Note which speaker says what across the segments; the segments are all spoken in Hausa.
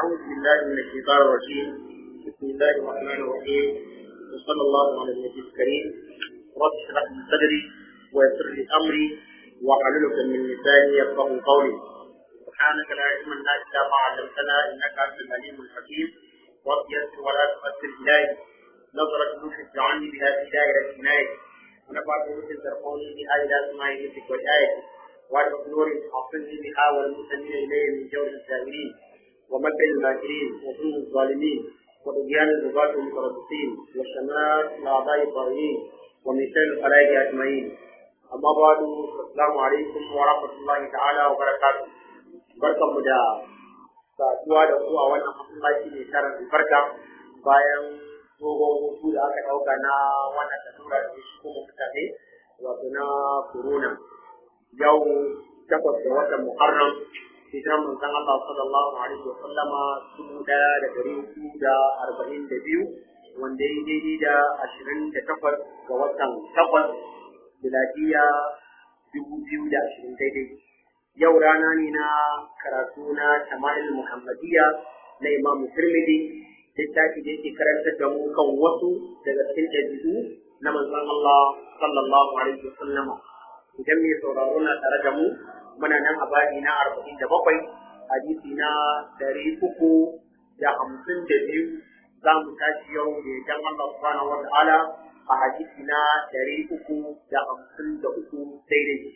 Speaker 1: أعوذ بالله من الشيطان الرجيم بسم الله الرحمن الرحيم وصلى الله على النبي الكريم رب اشرح لي صدري ويسر لي أمري واحلل عقدة من لساني يفقهوا قولي سبحانك لا علم لنا إلا ما علمتنا إنك أنت العليم الحكيم رب يسر ولا تؤثر إلهي نظرة نوح اجعلني بها في دائرة عنايتك ونفعت مثل ترقوني بها إلى سماع نفسك وآيتك وارزق نور حافظني بها والمسلمين إليه من جور السائلين ومكر الماكرين وظلم الظالمين وطغيان الرباط المتربصين وشمات الأعضاء الطاغين ومن شر الخلائق أجمعين أما بعد السلام عليكم ورحمة الله تعالى وبركاته barkan mu da saduwa da ku a wannan masallaci mai tarin albarka bayan dogon hutu da aka ɗauka na wannan tasura da shi kuma mutane wato na corona yau takwas da watan muharram hijiran manzon Allah sallallahu alaihi wa sallama dubu ɗaya da ɗari hudu da arba'in da biyu wanda ya daidai da ashirin da takwas ga watan takwas miladiya dubu biyu da ashirin daidai yau rana ne na karatu na Shama'il Muhammadiyya na Imam Tirmidhi littafi da yake karantar da mu kan wasu daga cikin ɗabi'u na manzon Allah sallallahu alaihi wa sallama idan mai sauraro na tare da mu muna nan a baɗi na arba'in da bakwai hadisi na ɗari uku da hamsin da biyu za mu tashi yau da idan Allah subhanahu wa ta'ala a hadisi na ɗari uku da hamsin da uku daidai.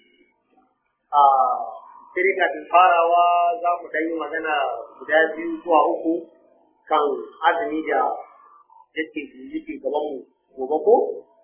Speaker 1: sai kafin farawa za mu ɗan yi magana guda biyu zuwa uku kan azumi da yake yake gaban mu gobe ko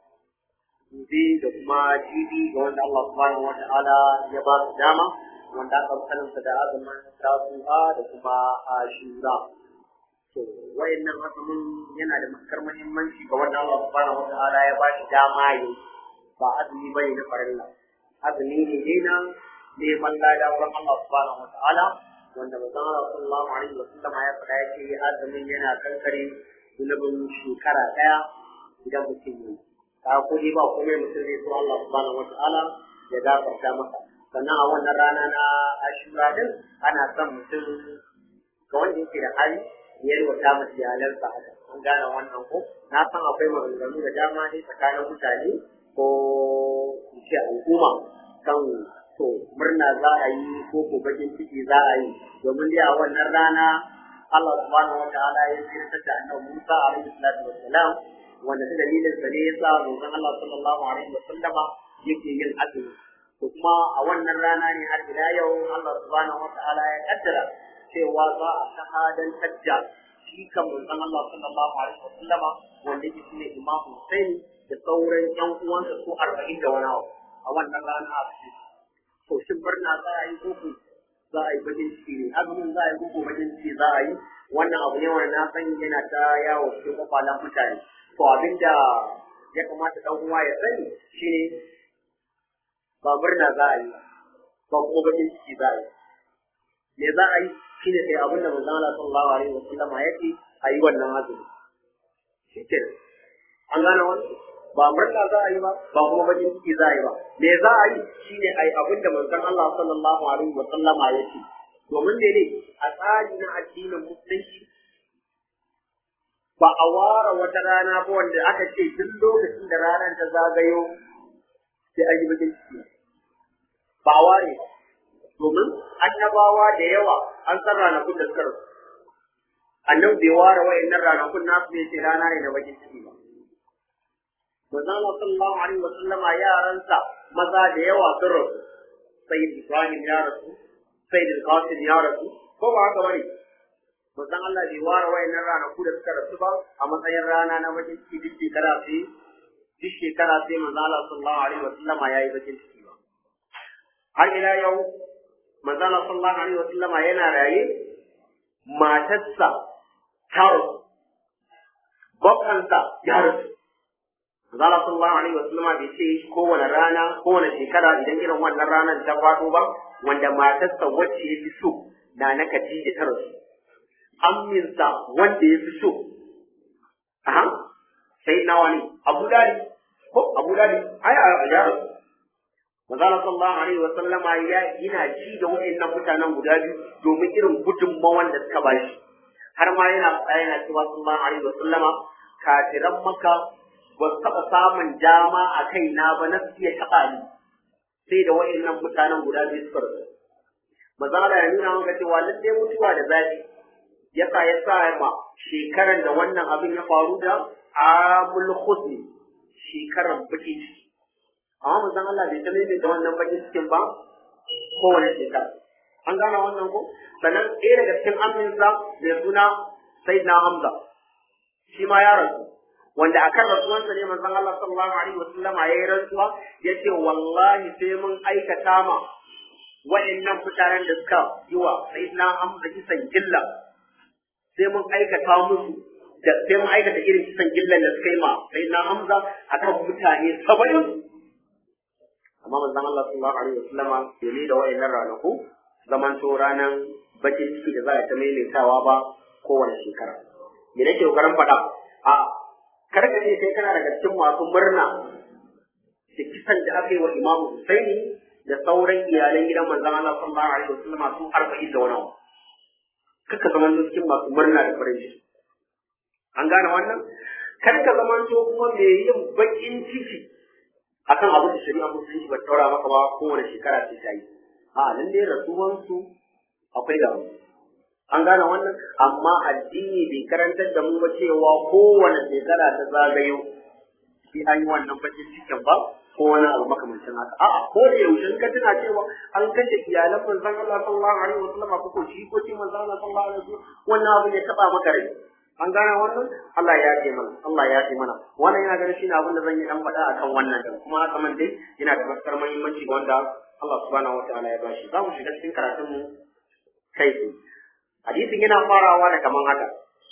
Speaker 1: gobe da kuma jibi ga wanda Allah subhanahu wa ta'ala ya ba su dama wanda aka sanin da azumin tasu'a da kuma ashura to wayannan azumin yana da matukar muhimmanci ga wanda Allah subhanahu wa ta'ala ya ba shi dama yi ba azumi bane na farilla azumi ne ne na neman lada wurin Allah subhanahu wa ta'ala wanda manzon Allah sallallahu alaihi wa sallam ya faɗa yake azumin yana kankare zunubin shekara ɗaya idan mutum yi ka ko dai ba komai mutum zai so Allah subhanahu wa ta'ala ya gafarta masa sannan a wannan rana na ashura din ana son mutum ga wanda yake da hali ya yi wata masa iyalansa haka an gane wannan ko na san akwai maganganu da dama ne tsakanin mutane ko in ce al'umma kan to murna za a yi ko ko bakin ciki za a yi domin dai a wannan rana Allah subhanahu wa ta'ala ya zirta da annabi Musa alaihi salatu wassalam wanda ta dalilin sa ne yasa manzon Allah sallallahu alaihi wasallama yake yin azumi to kuma a wannan rana ne har ila yau Allah subhanahu wa ta'ala ya kaddara cewa za a shahadantar da shi kan manzon Allah sallallahu alaihi wasallama wanda yake shine Imam Hussein da sauran ƴan uwansa su 40 da wani abu a wannan rana a cikin to shin murna za a yi koko za a yi bakin ciki ne azumin za a yi koko bakin ciki za a yi wannan abu ne wanda na san yana ta yawo cikin kwakwalen mutane to abinda ya kamata dan uwa ya sani shine ba murna za a yi ba kuma bakin ciki za a yi me za a yi shine sai abin da manzon Allah sallallahu alaihi wasallama ya ce a yi wannan azumi shikenan an gane wannan ba murna za a yi ba ba kuma bakin ciki za a yi ba me za a yi shine ai abin da manzon Allah sallallahu alaihi wa sallama ya ce domin ne ne a tsari na addinin musulunci ba a ware wata rana ba wanda aka ce duk lokacin da ranar ta zagayo sai an yi bakin ciki ba a ware ba domin annabawa da yawa an san ranakun da suka rasu annabi bai ware wa'annan ranakun nasu ne ce rana ne na bakin ciki ba manzon Allah sallallahu alaihi wa sallama yaransa maza da yawa sun rasu sayyid Ibrahim ya rasu sayyid Qasim ya rasu ko ba haka bane manzon Allah bai ware wayannan ranaku da suka rasu ba a matsayin rana na bakin ciki duk shekara sai duk shekara sai manzon Allah sallallahu alaihi wa sallama yayi bakin ciki ba har ila yau manzon Allah sallallahu alaihi wa sallama yana raye matarsa ta rasu bakkansa ya rasu Allah sallallahu alaihi wa sallama bai ce kowane rana kowane shekara idan irin wannan ranar ta faɗo ba wanda matarsa wacce ya fi so na na Khadija ta rasu amminsa wanda ya fi so aha sai nawa ne Abu Dali ko Abu Dali ai a ya rasu Manzo sallallahu alaihi wa sallama ya ina ji da waɗannan mutanen guda biyu domin irin gudunmawan da suka bashi har ma yana faɗa yana cewa sallallahu alaihi wa sallama kafiran maka ba su taɓa samun dama a kaina ba na su iya taɓa ni sai da wa'annan mutanen guda biyu suka rasu maza ya nuna maka cewa lallai mutuwa da zafi yasa ya sa ma shekaran da wannan abin ya faru da amul husni shekaran baki ciki amma manzon Allah bai ta da wannan baki cikin ba kowane shekara an gane wannan ko sannan ɗaya daga cikin aminsa mai suna sayyidina Hamza shi ma ya rasu wanda akan rasuwansa ne manzon Allah sallallahu alaihi wasallam ya yi rantsuwa yace wallahi sai mun aikata ma wa'annan mutanen da suka yi wa sayyidina Hamza kisan gilla sai mun aikata musu da sai mun aikata irin kisan gillan da suka yi ma sayyidina Hamza akan mutane saba'in amma manzon Allah sallallahu alaihi wasallama bai ne da wa'annan ranaku zaman to ranan bakin ciki da za a ta maimaitawa ba kowane shekara me nake kokarin faɗa a kar ka ce sai kana daga cikin masu murna da kisan da aka yi wa Imam Husaini da sauran iyalan gidan manzon Allah sallallahu alaihi wasallama su 40 da wani abu kaka zaman cikin masu murna da farin ciki an gane wannan kar ka zaman to kuma me yin bakin ciki akan abin da shari'a musulunci ba taura maka ba kowane shekara sai ta yi a nan dai rasuwansu akwai da an gane wannan amma addini bai karantar da mu ba cewa kowane shekara ta zagayo sai an yi wannan bakin cikin ba ko wani abu makamancin haka a'a ko da yaushe in ka tuna cewa an kashe iyalan manzon Allah sallallahu alaihi wasallam ko ko shi ko ci manzon Allah sallallahu alaihi wasallam wannan abu ne taba maka rai an gane wannan Allah ya ce mana Allah ya ce mana wannan yana ganin shine abin da zan yi dan faɗa akan wannan da kuma haka man dai yana da matukar muhimmanci wanda Allah subhanahu wataala ya bashi za mu shiga cikin karatun mu kai tsaye hadisin yana farawa da kaman haka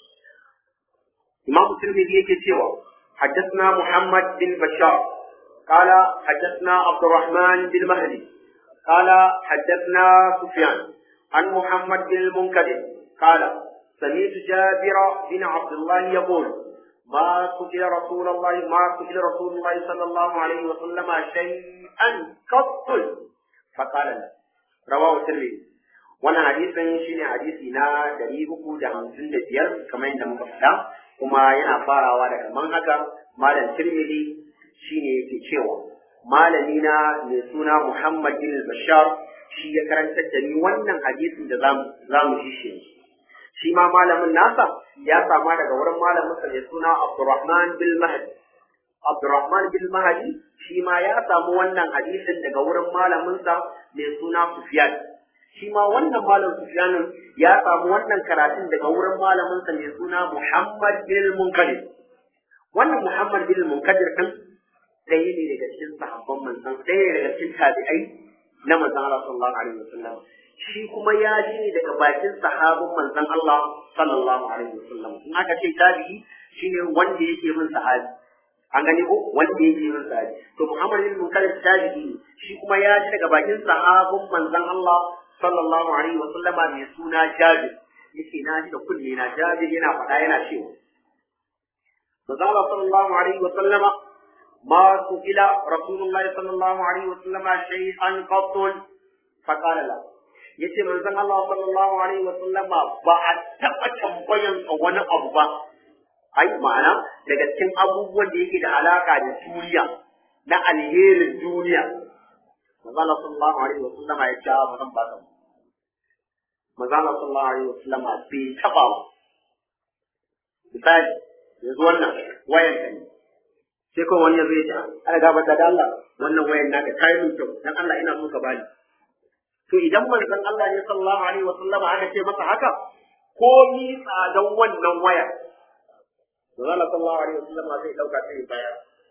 Speaker 1: Imam Tirmidhi yake cewa حدثنا محمد بن بشار قال حدثنا عبد الرحمن بن مهدي قال حدثنا سفيان عن محمد بن المنكدر قال سمعت جابر بن عبد الله يقول ما سئل رسول الله ما سئل رسول الله صلى الله عليه وسلم شيئا قط فقال لا رواه الترمذي wannan hadisin shine hadisi na dari uku da hamsin da biyar kamar yadda muka faɗa kuma yana farawa da kaman haka malam tirmidhi shine yake cewa malami na mai suna muhammad bin bashar shi ya karantar da ni wannan hadisin da za mu ji shi shi ma malamin nasa ya sama daga wurin malamin sa mai suna abdurrahman bin mahdi abdurrahman bin mahdi shi ma ya samu wannan hadisin daga wurin malamin sa mai suna sufyan shi ma wannan malam Sufyanin ya samu wannan karatun daga wurin malamin sa mai suna Muhammad bin Munkadir wannan Muhammad bin Munkadir din ɗaya ne daga cikin sahabban manzon ɗaya ne daga cikin tabi'ai na manzon Allah sallallahu alaihi wasallam shi kuma ya ji ne daga bakin sahabin manzon Allah sallallahu alaihi wasallam in aka ce tabi'i shine wanda yake bin sahabi an gani ko wanda yake bin sahabi to Muhammad bin Munkadir tabi'i ne shi kuma ya ji daga bakin sahabin manzon Allah sallallahu alaihi wa sallama mai suna Jabir yace na ji da kunne na Jabir yana faɗa yana cewa Manzala sallallahu alaihi wa sallama ma su'ila Rasulullah sallallahu alaihi wa sallama shay'an qattun faqala la yace manzon Allah sallallahu alaihi wa sallama ba a taɓa tambayan wani abu ba ai ma'ana daga cikin abubuwan da yake da alaka da duniya na alherin duniya manzala sallallahu alaihi wa sallama ya ce ba zan baka manzala sallallahu alaihi wa sallama bai taba ba misali yanzu wannan wayan ka ne sai ko wani yazo ya ce ana gaba da Allah wannan wayan naka kai min kyau dan Allah ina so ka bani to idan manzon Allah ne sallallahu alaihi wa sallama aka ce masa haka ko ni tsadan wannan waya manzala sallallahu alaihi wa sallama zai dauka sai bayar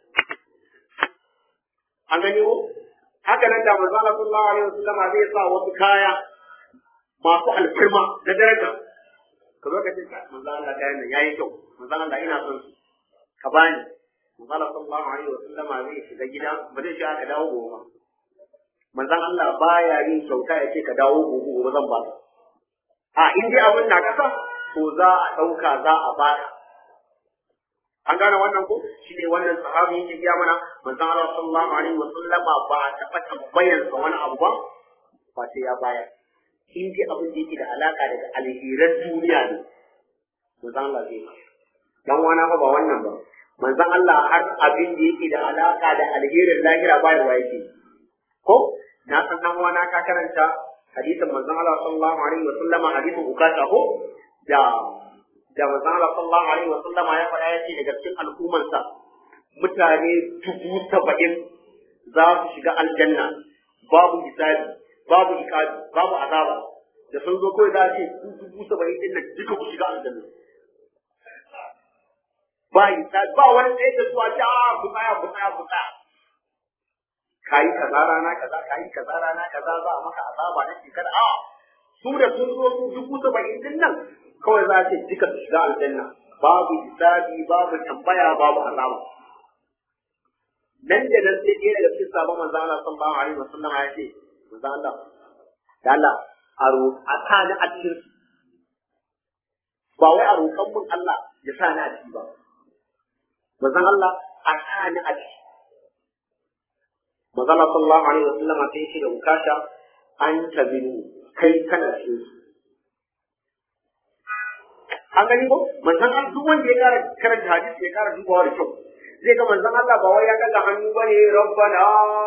Speaker 1: an gani ko haka nan da manzo Allah sallallahu alaihi wasallam zai sa wasu kaya masu alfarma na daraja ka zo ka ce ka manzo Allah kayan nan yayi kyau manzo Allah ina son su ka bani manzo Allah sallallahu alaihi wasallam zai shiga gida ba zai shiga ka dawo gobe ba manzon Allah baya yin kyauta ya ce ka dawo gobe gobe zan ba a in dai abin na kasa to za a ɗauka za a baka an gane wannan ko shi ne wannan sahabi yake gaya mana manzon Allah sallallahu alaihi wa sallama ba a taɓa tambayar sa wani abu ba ba sai ya bayar in dai abin da yake da alaka daga alheran duniya ne manzon Allah zai dan wana fa ba wannan ba manzon Allah har abin da yake da alaka da alherin lahira ba da yake ko na san dan wana ka karanta hadisin manzon Allah sallallahu alaihi wa sallama hadisin ukata ko da da manzon Allah sallallahu alaihi wa sallama ya faɗa yace daga cikin al'ummarsa mutane dubu saba'in za su shiga aljanna babu hisabi babu ikabi babu azaba da sun zo kawai za a ce ku dubu saba'in din nan duka ku shiga aljanna ba hisabi ba wani tsaye da zuwa ce a ku tsaya ku tsaya ku tsaya kayi kaza rana kaza kayi kaza rana kaza za a maka azaba na shekara a su da sun zo su dubu saba'in din nan kawai za a ce duka su shiga aljanna babu hisabi babu tambaya babu azaba nan da nan sai ɗaya daga cikin sabon manzo Allah sallallahu alaihi wasallam ya ce manzo Allah da Allah a ro a sa ni a cikin ba wai a roƙon mun Allah ya sa ni a ciki ba manzo Allah a sa ni a ciki manzo Allah sallallahu alaihi wasallam sai ya ce da ukasha an tabinu kai kana cikin su an gani ko manzon Allah duk wanda ya kara karanta hadisi ya kara dubawa da kyau zai ga manzon Allah ba wai ya daga hannu bane rabbana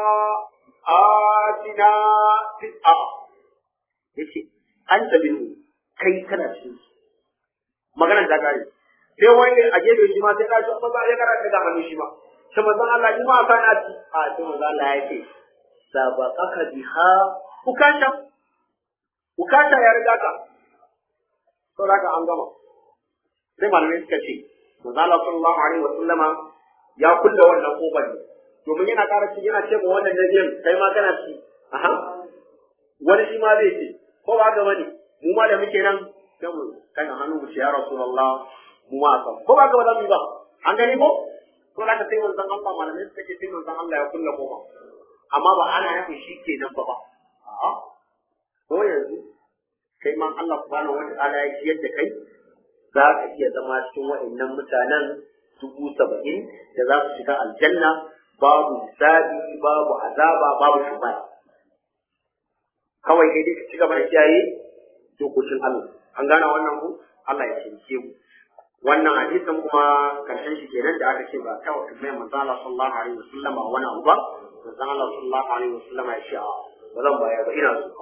Speaker 1: atina fil a yace an tabiru kai kana cikin maganar da gari sai wani a gefe shi ma sai ka ci ba ya kara daga hannu shi ma sai manzon Allah ni ma ka na ci a sai manzon Allah ya ce sabaqaka biha ukasha ukasha ya riga ka saboda haka an gama sai malamai suka ce manzo Allah sallallahu alaihi wa sallama ya kulle wannan kofar ne domin yana ƙara ci yana ce ma wannan nabiyin kai ma kana ci aha wani shi ma zai ce ko ba ga bane mu ma da muke nan sai mu kana hannu mu ce ya rasulullah mu ma ka ko ba ga ba za mu yi ba an gani ko to da ka sai manzon Allah malamai suka ce sai manzon Allah ya kulle kofa amma ba ana nufin shi kenan ba ba a'a ko yanzu kai ma Allah subhanahu wa ta'ala ya ciyar da kai za ka iya zama cikin wa'annan mutanen dubu saba'in da za su shiga aljanna babu hisabi babu azaba babu shubaya kawai kai dai ka ci gaba da kiyaye dokokin Allah an gane wannan ku Allah ya taimake mu wannan hadisin kuma karshen shi kenan da aka ce ba ta wa mai manzo Allah sallallahu alaihi wasallam a wani abu ba manzo Allah sallallahu alaihi wasallam ya ce a ba zan bayar ba ina so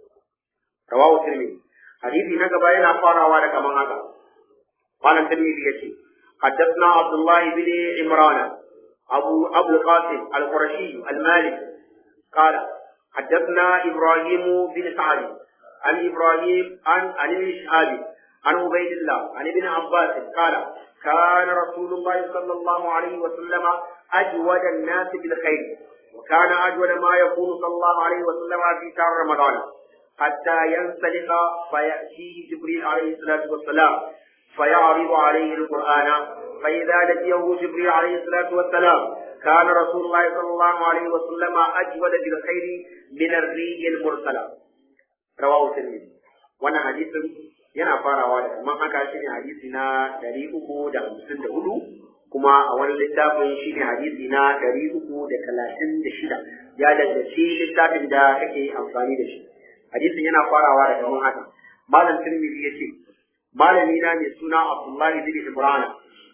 Speaker 1: rawahu tirmidhi hadisi na gaba yana farawa da kaman haka قال الترمذي يتي حدثنا عبد الله بن عمران أبو أبو القاسم القرشي المالك قال حدثنا إبراهيم بن سعد عن إبراهيم عن عن ابن شهاب عن عبيد الله عن ابن عباس قال كان رسول الله صلى الله عليه وسلم أجود الناس بالخير وكان أجود ما يكون صلى الله عليه وسلم في شهر رمضان حتى ينسلخ فيأتيه جبريل عليه الصلاة والسلام فيعرض عليه القرآن فإذا لقيه جبريل عليه الصلاة والسلام كان رسول الله صلى الله عليه وسلم أجود بالخير من الريح المرسلة رواه الترمذي وانا حديث yana farawa da kaman haka shine hadisi na ɗari uku da hamsin da hudu kuma a wani littafin shine hadisi na ɗari uku da talatin da shida ya danganci littafin da kake amfani da shi hadisin yana farawa da kaman haka malam tirmidhi ya ce malami na mai suna Abdullahi bin Ibrahim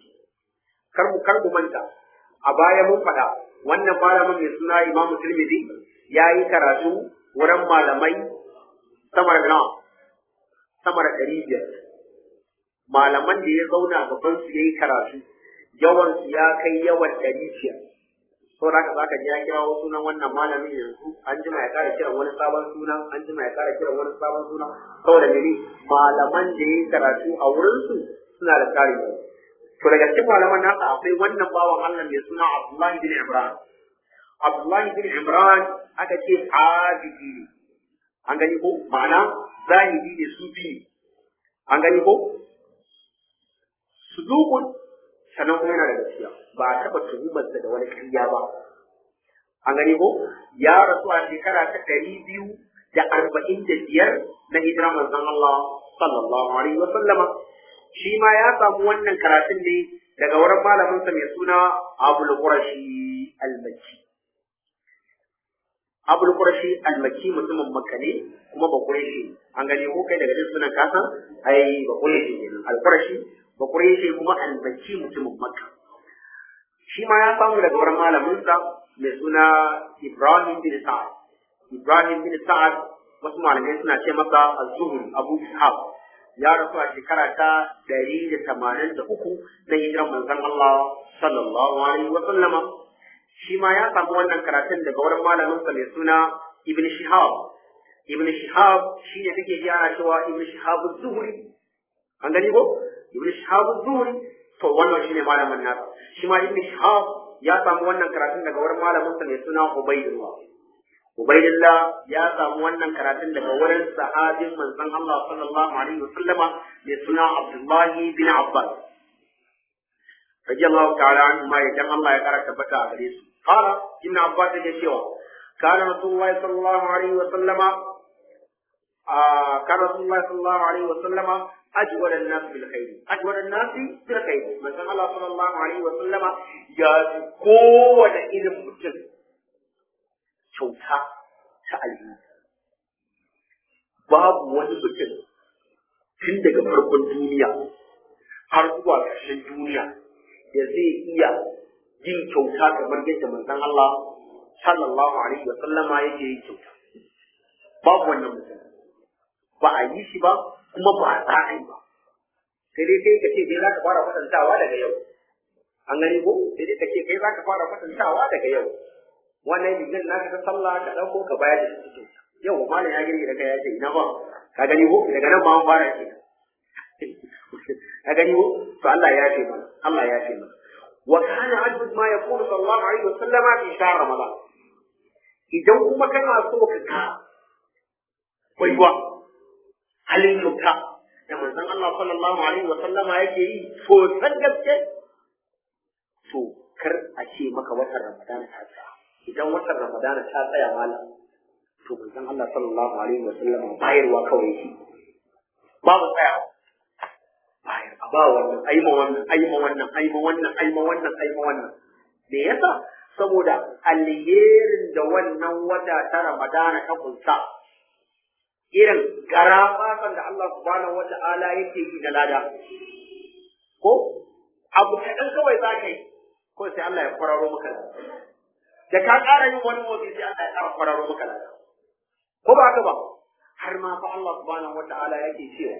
Speaker 1: kar mu kar mu manta a baya mun faɗa wannan malamin mai suna Imam Tirmidhi ya yi karatu wurin malamai sama da nawa sama da ɗari biyar malaman da ya zauna gaban su yayi karatu yawan su ya kai yawan ɗari biyar saboda haka zaka ji ya kira wasu sunan wannan malamin yanzu an jima ya kara kiran wani sabon suna an jima ya kara kiran wani sabon suna saboda mene malaman da ya karatu a wurin su suna da kare to daga cikin malaman nasa akwai wannan bawan Allah mai suna Abdullahi bin Imran Abdullahi bin Imran aka ce abidi ne an gani ko ma'ana zahiri ne sufi ne an gani ko sudukun sannan kuma yana da gaskiya ba a taɓa tuhumarsa da wani ƙarya ba an gani ko ya rasu a shekara ta ɗari biyu da arba'in da biyar na hijira manzon Allah sallallahu alaihi wa sallama shi ma ya samu wannan karatun ne daga wurin malaminsa mai suna Abul Qurashi al-Makki Abul Qurashi al-Makki mutumin Makka ne kuma ba Qurashi an gani ko kai daga jin sunan kasa ai ba Qurashi ne al-Qurashi ba Quraishi kuma al-Makki mutumin Makka shi ma ya samu daga wurin malaminsa mai suna Ibrahim bin Sa'ad Ibrahim bin Sa'ad wasu malamai suna ce masa Az-Zuhri Abu Ishaq ya rasu a shekara ta ɗari da tamanin da uku na hijiran manzon Allah sallallahu alaihi wa sallama shi ma ya samu wannan karatun daga wurin malaminsa mai suna Ibn Shihab Ibn Shihab shi ne kake ji ana cewa Ibn Shihab Az-Zuhri an gani ko Ibn Shihab Az-Zuhri to wannan shine malamin nasa shi ma Ibn Shihab ya samu wannan karatun daga wurin malaminsa mai suna Ubaydullah Ubaidillah ya samu wannan karatun daga wurin sahabin manzon Allah sallallahu alaihi wasallama mai suna Abdullahi bin Abbas. Radiyallahu ta'ala anhu ma idan Allah ya kara tabbata a gare su. Qala Ibn Abbas yake cewa kana Rasulullahi sallallahu alaihi wasallama a kana Rasulullahi sallallahu alaihi wasallama ajwal an-nas bil khair ajwal an-nas bil khair manzon Allah sallallahu alaihi wasallama ya kowane irin mutum kyauta ta alheri babu wani mutum tun daga farkon duniya har zuwa ƙarshen duniya da zai iya yin kyauta kamar yadda manzon Allah sallallahu alaihi wa sallama yake yin kyauta babu wannan mutum ba a yi shi ba kuma ba a za a yi ba sai dai kai ka ce dai za ka fara kwatantawa daga yau an gani ko sai dai ka ce kai za ka fara kwatantawa daga yau wannan rigar naka ta sallah ka dauko ka bayar da shi cikin yau ba malam ya gani da kai ya ce ina ba ka gani ko daga nan ba an fara ke ka gani ko to Allah ya ce mana Allah ya ce mana wa kana ajud ma yaqulu sallallahu alaihi wasallama fi shahr ramadan idan kuma kana so ka ka baiwa halin kyauta da manzon Allah sallallahu alaihi wasallama yake yi to san gaske to kar a ce maka watan ramadan ta tsaya idan watan ramadana ta tsaya malam to manzon Allah sallallahu alaihi wasallam bayarwa kawai yake babu tsaya bayar ba wannan ai ma wannan ai ma wannan ai ma wannan ai ma wannan ai ma wannan me yasa saboda alherin da wannan wata ta ramadana ta kunsa irin garafasan da Allah subhanahu wata'ala yake yi da lada ko abu kaɗan kawai za ka yi ko sai Allah ya kwararo maka da ka ƙara yin wani motsi sai Allah ya ƙara kwararo maka lada ko ba haka ba har ma fa Allah subhanahu wata'ala yake cewa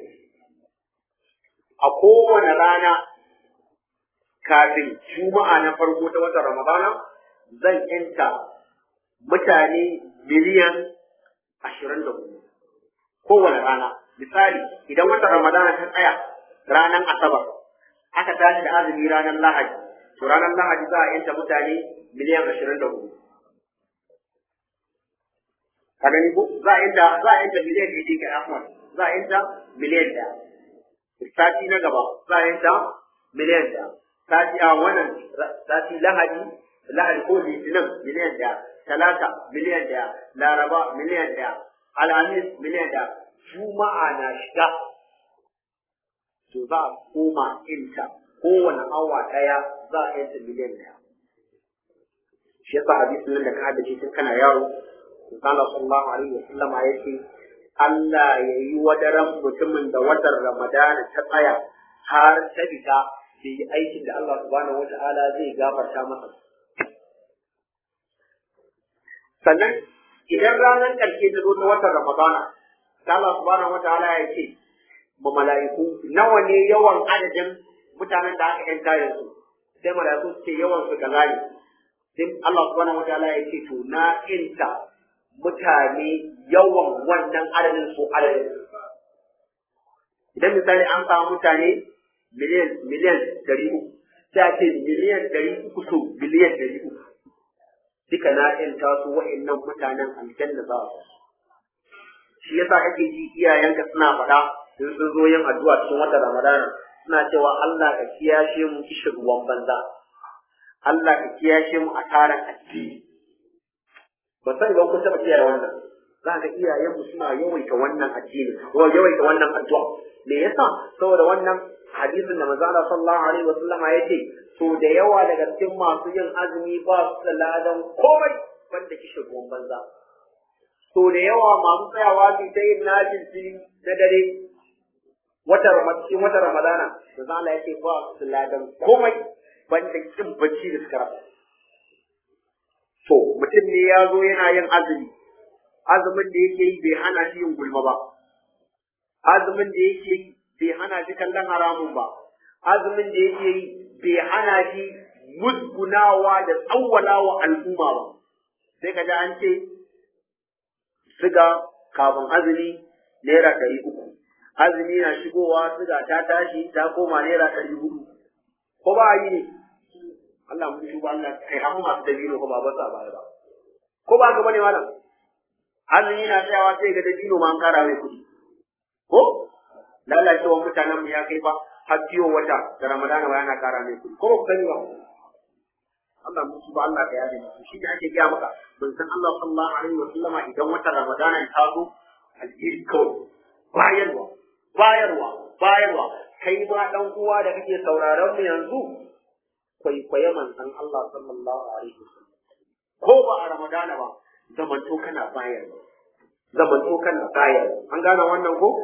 Speaker 1: a kowane rana kafin juma'a na farko ta watan Ramadana zan yanta mutane miliyan ashirin da hudu kowane rana misali idan watan Ramadana ta tsaya ranar Asabar aka tashi da azumi ranar Lahadi to ranar Lahadi za a yanta mutane miliyan ashirin da hudu. Ka gani ko? Za a yanta za a yanta miliyan ɗaya ga Ahmad. Za a yanta miliyan ɗaya. Sati na gaba za a yanta miliyan ɗaya. Sati a wannan sati Lahadi Lahadi ko Litinin miliyan ɗaya. Talata miliyan ɗaya. Laraba miliyan ɗaya. Alhamis miliyan ɗaya. Juma'a na shiga. To za a koma inta kowane awa ɗaya za a yanta miliyan ɗaya. shi yasa hadisin nan da ka haddace tun kana yaro Allah sallallahu alaihi wasallama ya ce Allah ya yi wadaran mutumin da watan Ramadana ta tsaya har ta fita da yi aikin da Allah subhanahu wa ta'ala zai gafarta masa. Sannan idan ranar ƙarshe ta zo ta watan Ramadana, da Allah subhanahu wa ta'ala ya ce ma mala'iku nawa ne yawan adadin mutanen da aka yanta yanzu sai mala'iku su ce yawan su kaza ne sai Allah subhanahu wa ta'ala ya ce to na inta mutane yawan wannan adadin su adadin idan misali an samu mutane miliyan miliyan dari uku sai a ce miliyan dari uku so biliyan dari uku duka na inta su wa'annan mutanen aljanna za su shi yasa kake ji iyayenka suna faɗa in sun zo yin addu'a cikin watan Ramadana suna cewa Allah ka kiyashe mu kishin ruwan banza Allah ka kiyashe mu a taron addini. Ba san ba kun taɓa kiyaye wannan. Za ka iyayen mu suna yawaita wannan addini, ko yawaita wannan addu'a. Me yasa? Saboda wannan hadisin da manzo Allah sallallahu alaihi wa sallama yace so da yawa daga cikin masu yin azumi ba su da ladan komai banda kishin ruwan banza. So da yawa masu tsayawa su ta yin najin jini na dare
Speaker 2: wata cikin wata ramadana da za Allah yake ba su ladan komai banda kin bacci da suka rasa to mutum ne ya zo yana yin azumi azumin da yake yi bai hana shi yin gulma ba azumin da yake yi bai hana shi kallon haramun ba azumin da yake yi bai hana shi musgunawa da tsawwalawa al'umma ba sai ka ji an ce siga kafin azumi naira ɗari uku azumi na shigowa siga ta tashi ta koma naira ɗari hudu ko ba yi ne Allah mun shi Allah kai har masu dabino ko ba ba sa baya ba ko ba ga bane malam azumi na tsayawa sai ga dabino ma an kara mai kuɗi ko lalacewa mutanen mu ya kai fa har biyo wata da ramadana ba yana kara mai kuɗi ko ba ku sani ba Allah mun ba Allah ka yaje musu shi ne ake gaya maka ban san Allah sallallahu alaihi wa sallama idan wata ramadana ya zo alheri kawai bayarwa bayarwa bayarwa kai ba dan uwa da kake sauraron mu yanzu kwaikwaye manzon Allah sallallahu alaihi wa sallam ko ba a ramadana ba zamanto kana bayarwa zamanto kana bayarwa an gane wannan ko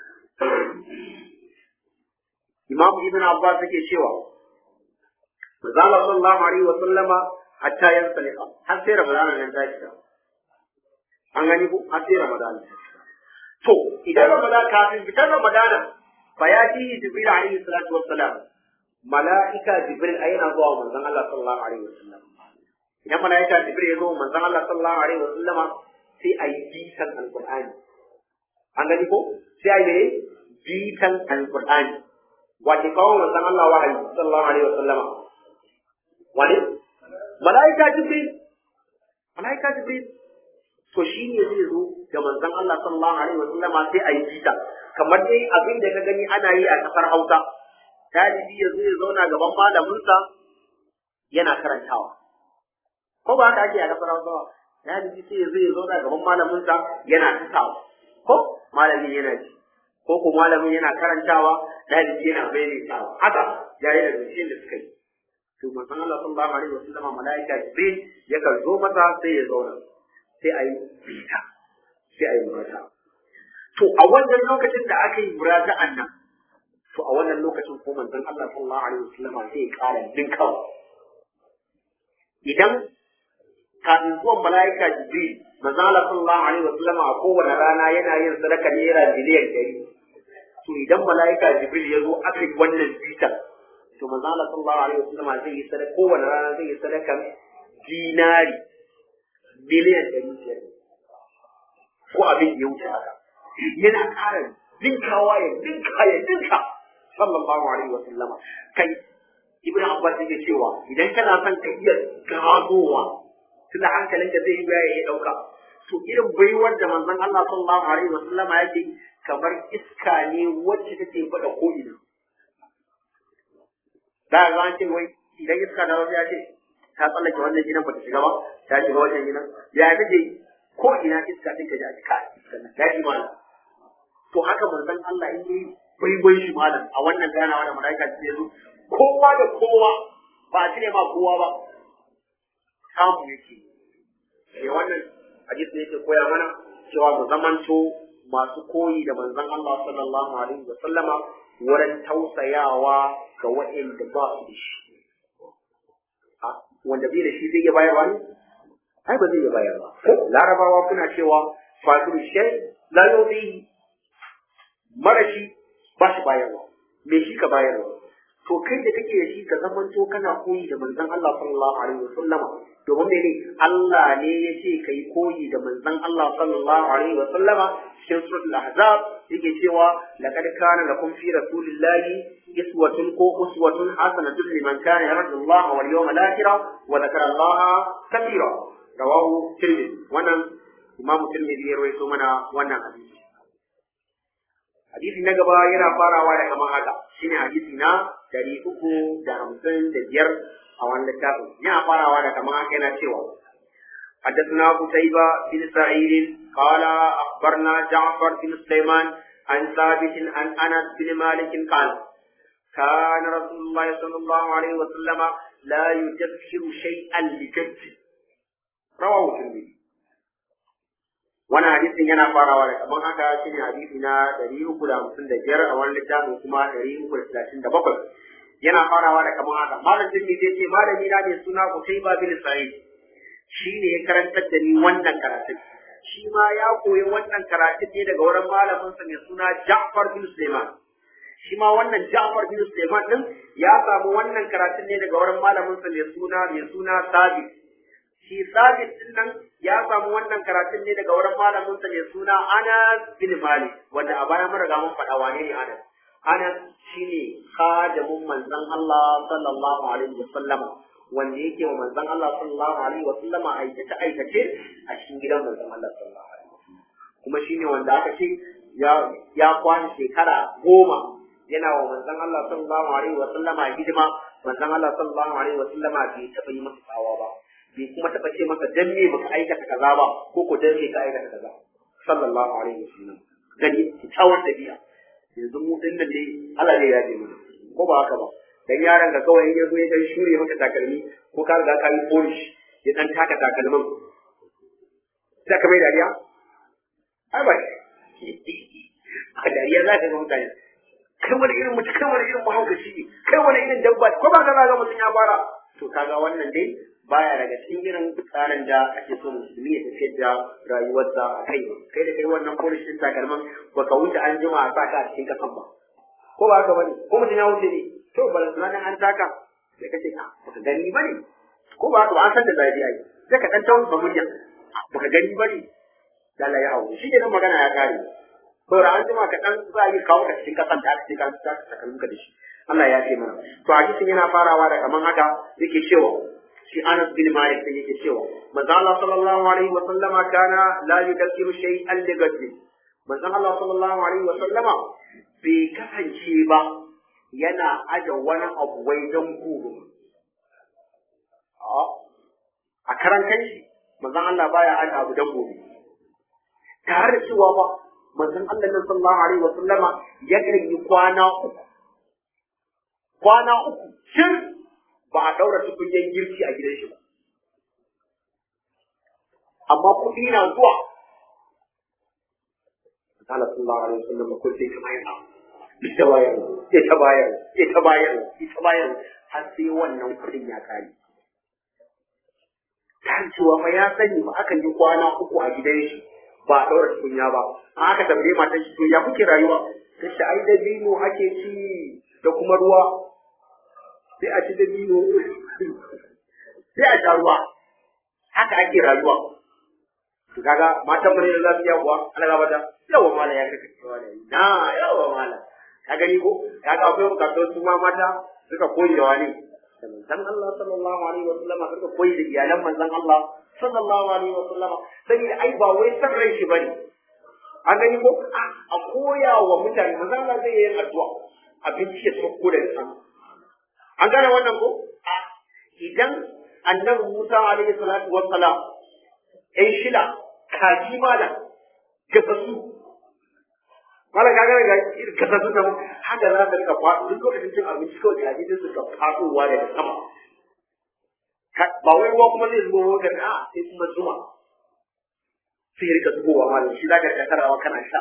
Speaker 2: Imam Ibn Abbas yake cewa Manzo Allah sallallahu alaihi wa sallama hatta yansalika har sai Ramadana nan ta shiga an gani ko har sai Ramadana to idan Ramadana kafin fitar Ramadana fa ya ji Jibril alaihi salatu wassalam mala'ika Jibril ayana zuwa manzon Allah sallallahu alaihi wa sallam idan mala'ika Jibril ya zo manzon Allah sallallahu alaihi wa sallama sai a yi bitan alqur'ani an gani ko sai a yi bitan alqur'ani wace kawo manzon Allah wahayi sallallahu alaihi wa sallama wani mala'ika jibril mala'ika jibril to shi ne zai zo ga manzon Allah sallallahu alaihi wa sallama sai a yi bita kamar dai abin da ka gani ana yi a kasar Hausa dalibi ya zo ya zauna gaban malaminsa yana karantawa ko ba haka ake a kasar Hausa ba dalibi sai ya zo ya zauna gaban malaminsa yana tasawa ko malamin yana ji ko ko malamin yana karantawa dalibi yana bayyana haka yayin da zuciyar da suka yi to manzon Allah sallallahu alaihi wasallam malaika Jibril ya kan zo masa sai ya zauna sai a yi bita sai a yi murata to a wannan lokacin da aka yi murata'an nan to a wannan lokacin ko manzon Allah sallallahu alaihi wasallam sai ya kara dinkawa idan kafin zuwan malaika Jibril manzon Allah sallallahu alaihi wasallam a kowane rana yana yin sadaka naira miliyan ɗari to idan malaika Jibril ya zo aka yi wannan bitan to manzo Allah sallallahu alaihi wasallam zai yi sadaka kowane rana zai yi sadaka dinari miliyan ɗari biyar ko abin da ya wuce haka yana ƙara dinkawa ya dinka ya dinka sallallahu alaihi wasallam kai ibn abbas yake cewa idan kana son ka iya ganowa tunda hankalinka zai yi baya ya dauka to irin baiwar da manzon Allah sallallahu alaihi wasallam yake kamar iska ne wacce take fada ko ina da ga an ce wai idan iska da wasu ya ce ta tsallake wannan gidan ba ta shiga ba ta shiga wannan gidan ya take ko ina iska take da iska ya ji malam to haka manzon Allah in yi baibai shi malam a wannan ganawa da malaika ce zo kowa da kowa ba a cire ma kowa ba samu yake sai wannan hadisi ne yake koya mana cewa mu zamanto masu koyi da manzon Allah sallallahu alaihi wa sallama wurin tausayawa ga waɗanda ba su da shi. Wanda bai da shi zai iya bayarwa ne? Ai ba zai iya bayarwa. Ko larabawa kuna cewa fadiru shay la yuzi marashi ba shi bayarwa. Me shi ka bayarwa? To kai da kake da shi ka zamanto kana koyi da manzon Allah sallallahu alaihi wa sallama domin mene Allah ne ya ce kai koyi da manzon Allah sallallahu alaihi wa sallama cikin suratul ahzab yake cewa laqad kana lakum fi rasulillahi iswatun ko uswatun hasanatun liman kana yarju Allah wal yawmal akhir wa dhakara Allah kathira rawahu tirmidhi wannan imam tirmidhi ya rawaito mana wannan hadisi hadisi na gaba yana farawa da kamar haka shine hadisi na dari uku da hamsin da biyar a wannan littafin yana farawa da kamar haka yana cewa حدثنا قتيبة بن سعيد قال أخبرنا جعفر بن سليمان عن ثابت عن أنس بن مالك قال كان رسول الله صلى الله عليه وسلم لا يدبر شيئا لجد رواه الترمذي wannan hadisin yana farawa da kamar haka shine hadisi na ɗari uku da hamsin da biyar a wani littafin kuma ɗari uku da talatin da bakwai yana farawa da kamar haka malam jirgi zai ce malami na mai suna Utaiba bin Sa'id shi ne ya karantar da ni wannan karatun shi ma ya koyi wannan karatun ne daga wurin malaminsa mai suna Ja'far bin Sulaiman shi ma wannan Ja'far bin Sulaiman din ya samu wannan karatun ne daga wurin malaminsa mai suna mai suna Sabit shi Sabit din nan ya samu wannan karatun ne daga wurin malaminsa mai suna Anas bin Malik wanda a baya mun riga mun faɗa wane ne Anas Anas shine khadimin manzon Allah sallallahu alaihi wasallam wanda yake wa manzon Allah sallallahu alaihi wasallama aikace aikace a cikin gidan manzon Allah sallallahu alaihi wasallam kuma shine wanda aka ce ya ya kwana shekara goma yana wa manzon Allah sallallahu alaihi wasallama hidima manzon Allah sallallahu alaihi wasallama bai taɓa yi masa tsawa ba bai kuma taɓa ce masa dan me baka aikata kaza ba ko ko dan me ka aikata kaza sallallahu alaihi wasallam gani kyawar dabi'a yanzu mu din nan dai Allah ne ya ji mana ko ba haka ba dan yaron ka kawai in ya zo ya dan shure maka takalmi ko ka riga ka yi polish ya dan taka takalmin sai ka mai dariya ai ba a dariya za ka ga mutane kai wani irin mutum kai wani irin mahaukaci ne kai wani irin dabba ko ba ka ga mutum ya fara to kaga wannan dai baya daga cikin irin tsarin da ake so musulmi ya tafiyar da rayuwarsa a kai kai da kai wannan polishin takalman baka wuce an jima a saka a cikin kasan ba ko ba haka bane ko mutum ya wuce ne to bala sunan an taka sai kace ka baka gani bane ko ba haka ba an san da zafi ai sai ka dan tawo ba murya baka gani bane da Allah ya hawo shi ne magana ya kare to da an jima ka dan za yi kawo ka cikin kasan da aka ce ka saka takalmin ka da shi Allah ya ce mana to hadisin yana farawa da kaman haka yake cewa shi Anas bin Malik da yake cewa manzo Allah sallallahu alaihi wa sallama kana la yudakkiru shay'an li ghadbi manzo Allah sallallahu alaihi wa sallama bai kasance ba yana aje wani abu wai dan gobe a karan kanshi manzo Allah baya aje abu dan gobe tare da cewa ba manzon Allah nan sallallahu alaihi wa sallama yakan yi kwana uku kwana uku shin ba a daura tukunyen girki a gidan shi ba amma kuɗi na zuwa Allah sallallahu alaihi wa sallam ko sai ka bayar ita bayar ita bayar ita bayar ita bayar har sai wannan kuɗin ya kare ta cewa fa ya sani ba akan yi kwana uku a gidan shi ba a ɗaura tukunya ba an aka tambaye matan shi to ya kuke rayuwa ta ce ai dabino ake ci da kuma ruwa sai a ci dabino sai a sha ruwa haka ake rayuwa to kaga matan mu ne za su iya kuwa ana gaba da yawa mala ya kaka cewa da na yawa mala ka gani ko kaga akwai bukatun su ma mata suka koyi da wani da manzon Allah sallallahu alaihi wa sallam suka koyi da iyalan manzon Allah sallallahu alaihi wa sallam saboda ai ba wai san rai shi bane an gani ko a koya wa mutane manzon Allah zai yi addu'a abinci ya sauko da sama an gane wannan ko idan annabi Musa alaihi salatu wassalam ɗan shida kaji malam gasasu malam ka gane ga gasasu nan haka za ka rika faɗo duk lokacin cin abinci kawai kaji din su ka faɗowa daga sama ba wai ruwa kuma zai zubo maka a sai kuma zuma sai rika zubowa malam shi za ka rika tarawa kana sha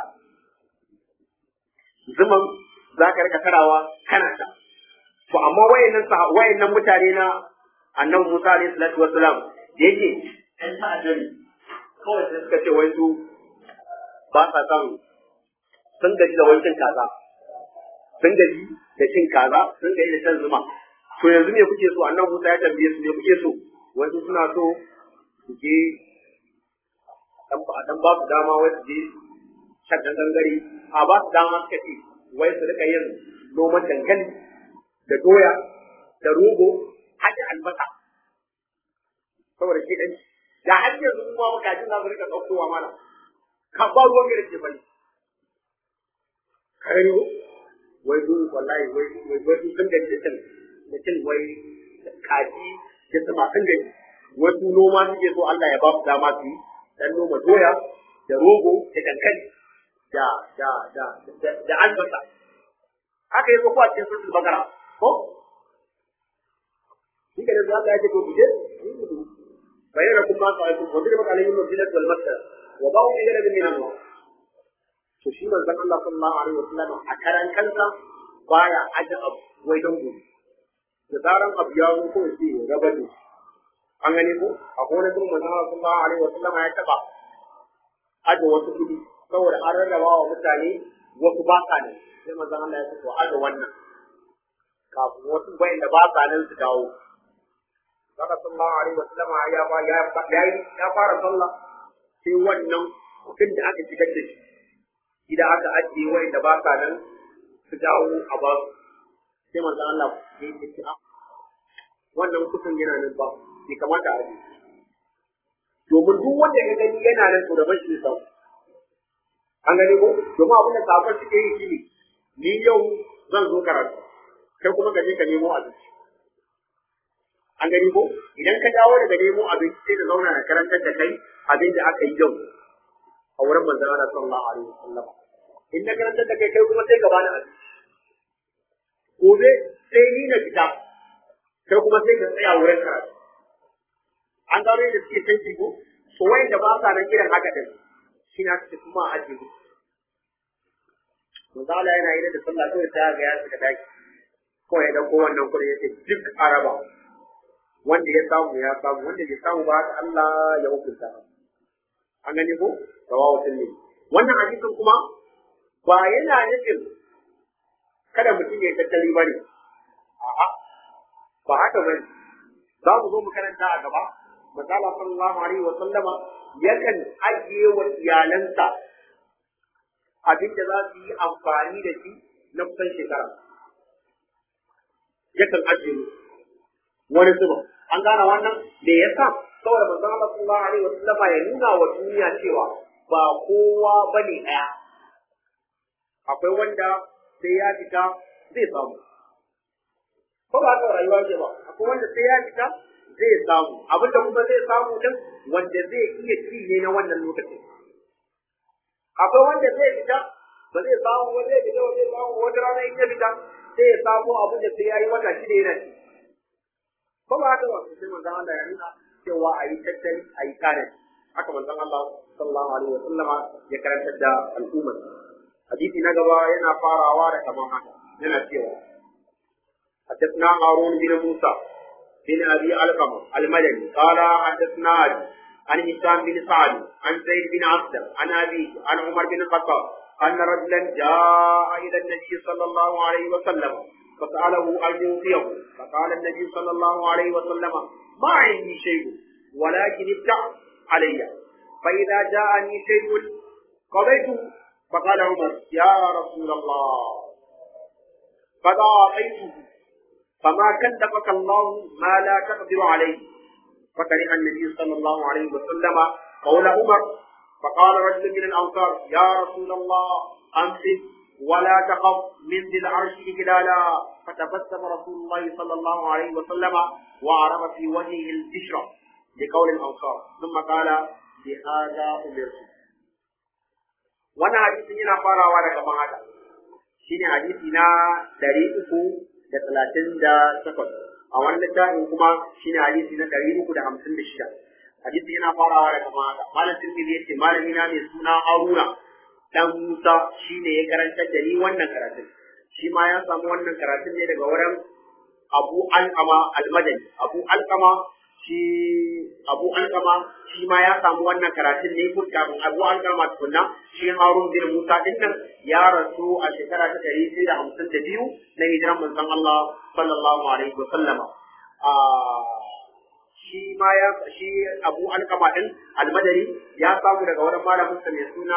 Speaker 2: zuman za ka rika tarawa kana sha to amma wayannan wayannan mutane na annabi Musa alaihi salatu wassalam da yake ɗan ta'adda ne kawai sai suka ce wai su ba sa son sun gaji da wancan kaza sun gaji da cin kaza sun gaji da shan zuma to yanzu me kuke so annabi Musa ya tambaye su me kuke so wasu suna so su je dan ba dan ba su dama wai su je shan gangare a ba su dama suka ce wai su rika yin noman dankali da doya da rogo har da albasa saboda shi dan da har yanzu kuma makajin za su rika ɗaukowa mana ka ba ruwan gare ce bane kare ko wai du wallahi wai wai wai du sun gaji da cin da cin wai kaji da sama sun gaji wasu noma suke so Allah ya ba su dama su yi dan noma doya da rogo da dankali da da da da albasa haka yi ko a cikin sun bakara ko shi ke da Allah ya ce ko bije bayyana kuma ka aiki ko duk maka alayhi mafilat wal masdar wa ba'u bi ghadabin min Allah to shi manzon Allah sallallahu alaihi wasallam a karan kansa baya aje abu wai don gobe da zaran abu ya zo ko sai ya raba da an gani ko a gona gurin manzon Allah sallallahu alaihi wasallam ya taba aje wasu kudi saboda an rarraba wa mutane wasu ba sa ne sai manzon Allah ya ce to aje wannan kafin wasu bayan da ba sa nan su dawo Saka sallallahu alaihi wasallam ya ba ya ya fara sallah sai wannan kudin da aka shigar da shi idan aka ajiye wai da ba sa nan su dawo a ba su sai manzon Allah ya yi ce wannan kudin yana nan ba bai kamata a ajiye domin duk wanda ya gani yana nan to da bashi sau an gani ko domin abin da safar suke yi shi ne ni yau zan zo karatu kai kuma ka je ka nemo abinci an gani ko idan ka dawo daga nemo abinci sai ka zauna na karantar da kai abin da aka yi yau a wurin manzon Allah sallallahu alaihi wasallam in na karantar da kai kai kuma sai ka bani abinci gobe sai ni na fita kai kuma sai ka tsaya wurin karatu an gano yadda suke canji ko so wayan da ba sa nan irin haka din shi na ce kuma a ajiye musu manzo Allah yana yi da sallah kawai ta ga ya suka daki kawai da ko wannan kudi yace duk araba wanda ya samu ya samu wanda bai samu ba haka Allah ya hukunta an gani ko rawahu tilmi wannan hadisin kuma ba yana nufin kada mutum ya tattali ba ne a'a ba haka bane za mu zo mu karanta a gaba misala sallallahu alaihi wa sallama yakan ajiye wa iyalansa abin da za su yi amfani da shi na kusan shekara yakan ajiye wani zuba an gane wannan da ya sa saboda manzon Allah sallallahu alaihi wa sallama ya nuna wa duniya cewa ba kowa bane ɗaya akwai wanda sai ya fita zai samu ko ba haka rayuwa ce ba akwai wanda sai ya fita zai samu abin da kuma zai samu din wanda zai iya ci ne na wannan lokacin akwai wanda zai fita ba zai samu ba zai fita ba zai samu wata rana in ya fita sai ya samu abin da sai ya yi wata shida yana ci ko ba haka ba sai manzon Allah ya nuna cewa a yi tattali a yi kare haka manzon Allah sallallahu alaihi wa sallama ya karantar da al'ummar hadisi na gaba yana farawa da kamar haka yana cewa حدثنا هارون بن موسى بن ابي علقمه المدني قال حدثنا علي عن هشام بن سعد عن زيد بن عبد عن ابي عن عمر بن الخطاب ان رجلا جاء الى النبي صلى الله عليه وسلم فساله ان يوصيه فقال النبي صلى الله عليه وسلم ما عندي شيء ولكن ابتع علي فاذا جاءني شيء قضيته فقال عمر يا رسول الله قد اعطيته فما كلفك الله ما لا تقدر عليه فكره النبي صلى الله عليه وسلم قول عمر فقال رجل من الانصار يا رسول الله امسك ولا تخف من ذي العرش اجلالا فتبسم رسول الله صلى الله عليه وسلم وعرف في وجهه البشرى لقول الانصار ثم قال بهذا امرت wannan hadisin yana farawa daga mahada shine hadisi na ɗari uku da talatin da takwas a wani littafin kuma shine hadisi na ɗari uku da hamsin da shida hadisi yana farawa daga mahada malam tirmidhi ya ce malami na mai suna haruna dan musa shine ya karantar da ni wannan karatun shi ma ya samu wannan karatun ne daga wurin abu alkama almadani abu alkama shi abu alkama shi ma ya samu wannan karatun ne ko kafin abu alkama tukunna shi harun bin musa din nan ya rasu a shekara ta ɗari sai da hamsin da biyu na hijiran manzon Allah sallallahu alaihi wa sallama shi ma ya shi abu alkama din almadani ya samu daga wurin malamin sa mai suna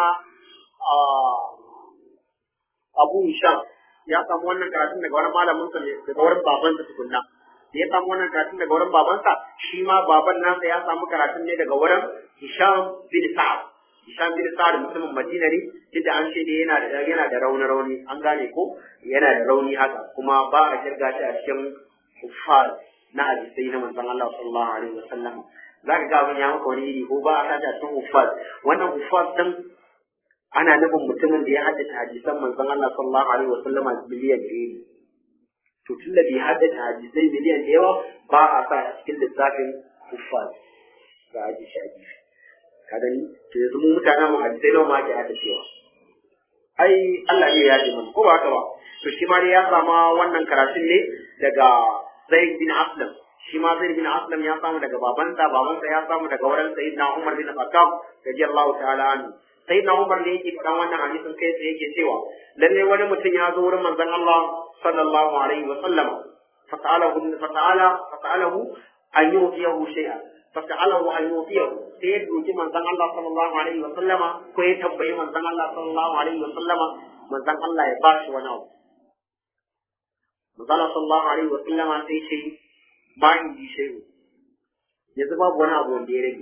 Speaker 2: abu hisham ya samu wannan karatun daga wurin malamin sa daga wurin babansa tukunna da ya samu wannan karatun daga wurin babansa shi ma baban nasa ya samu karatun ne daga wurin Hisham bin Sa'ad Hisham bin Sa'ad mutumin Madina ne inda an ce yana da yana da rauni rauni an gane ko yana da rauni haka kuma ba a kirga shi a cikin kuffar na hadisai na manzon Allah sallallahu alaihi wasallam zaka ga abin ya maka wani iri ko ba a sa a cikin kuffar wannan kuffar din ana nufin mutumin da ya haddace hadisan manzon Allah sallallahu alaihi wasallam miliyan ɗaya to tun da bai haddace hadisai miliyan da yawa ba a sa a cikin lissafin kuffar ga aji shi a gefe ka gani to yanzu mu mutanen mu hadisai nawa ma ke hada cewa ai Allah ne ya ji mun ko ba haka ba to shi ma dai ya sama wannan karatun ne daga Zaid bin Aslam shi ma Zaid bin Aslam ya samu daga babansa babansa ya samu daga wurin Sayyidina Umar bin Khattab radiyallahu ta'ala anhu Sayyidina Umar ne yake faɗan wannan hadisin kai sai yake cewa lalle wani mutum ya zo wurin manzon Allah sallallahu alaihi wa sallama fas'alahu fas'ala fas'alahu an yu'tiyahu shay'an fas'alahu an yu'tiyahu sai ya doki manzon Allah sallallahu alaihi wa sallama ko ya tambayi manzon Allah sallallahu alaihi wa sallama manzon Allah ya ba shi wani abu manzon Allah sallallahu alaihi wa sallama sai ce ma in ji shayu yanzu babu wani abu wanda ya rage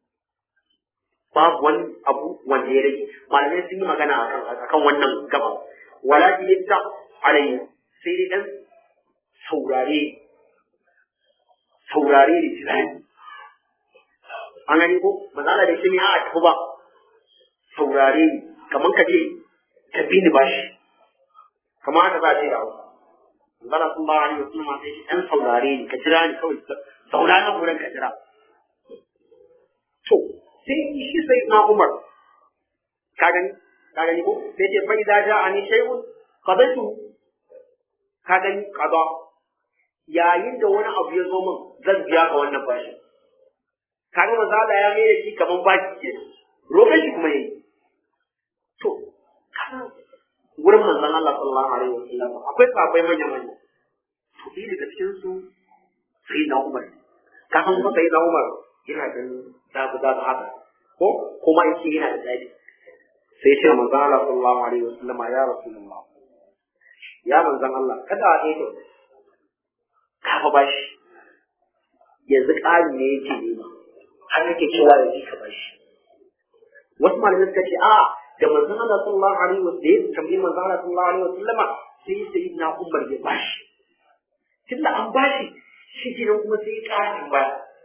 Speaker 2: babu wani abu wanda ya rage malamai sun yi magana akan wannan gaba wala ki yadda alayhi sai dai dan saurare saurare da tunani an gani ko mazala da shi ne a tafi ba saurare ni kamar ka ce ka bi ni bashi kamar haka za a ce da hausa mazala sun ba a yi wasu masu shi ɗan saurare ni ka jira ni kawai sauraren wurin ka jira to sai shi sai na umar ka gani ka gani ko sai ce fa idza ja'ani shay'un qadaitu ka gani qada yayin da wani abu ya zo min zan biya ka wannan bashi kaga manzo Allah ya mai shi kaman baki ke roƙon shi kuma yayi to kana wurin manzon Allah sallallahu alaihi wasallam akwai sahabbai manya manya to ɗaya daga cikin su sai na Umar ka san fa sai na Umar yana da zabu zabu haka ko kuma yake yana da dadi sai ce manzon Allah sallallahu alaihi wasallam ya rasulullah ya manzon Allah kada a ɗaya ka fa bashi yanzu ƙari ne yake nema har yake cewa ya ji ka bashi wasu malamai suka ce a da manzon Allah sallallahu alaihi wa sallam ya tambayi manzon Allah sallallahu alaihi wa sallama sai sai na Umar ya bashi tunda an bashi shi kenan kuma sai ya ƙara ba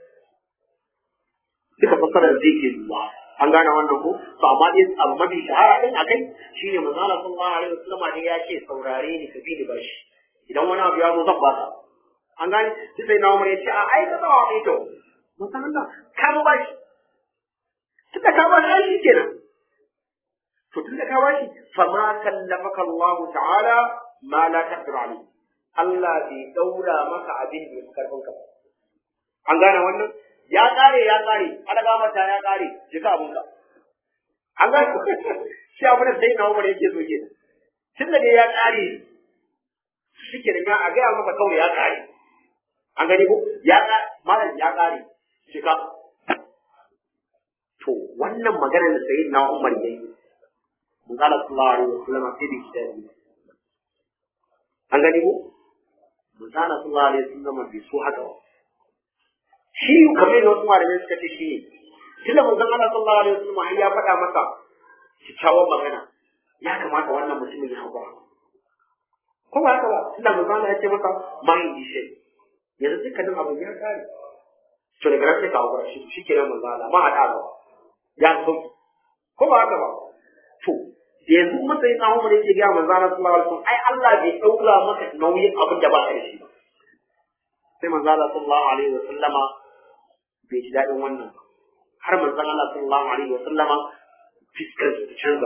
Speaker 2: duka fasarar zai ke zuwa an gane wannan ko to amma dai abu mafi shahara din akai shine manzon Allah sallallahu alaihi wa sallama ne ya ce saurare ni ka bi ni bashi idan wani abu ya zo zan baka an gane sai na Umar ya ce a ai ka tsawa mai to musan Allah ka ba shi tunda ka ba shi shi kenan to tunda ka ba shi fa ma kallafaka Allah ta'ala ma la taqdir alayhi Allah bai daura maka abin da ya karfin ka an gane wannan ya kare ya kare alaga mata ya kare jika abun ka an gane shi abin da sai na Umar yake so kenan tunda dai ya kare shi kenan ya a ga maka kawai ya kare an gani ko ya malam ya kare shiga to wannan magana da sayyid na umar yayi mun kala sallallahu alaihi wasallam sai da shi an gani ko mun kala sallallahu alaihi wasallam bai so haka ba shi kamar yadda wasu malamai suka ce shi tunda manzon Allah sallallahu alaihi wasallam ya faɗa masa kyakkyawan magana ya kamata wannan mutumin ya haƙura ko ba haka ba tunda manzon Allah ya ce masa mai dishe yanzu dukkanin abin ya kare to daga nan sai ka haƙura shi shi ke nan manzo Allah ma haɗa ba ya sauki ko ba haka ba to da yanzu matsayin na Umar yake ga manzo Allah sallallahu alaihi wasallam ai Allah bai daura maka nauyin abin da ba ka da shi ba sai manzo Allah sallallahu alaihi wasallama bai ji daɗin wannan ba har manzo Allah sallallahu alaihi wasallama fiskar su ta canza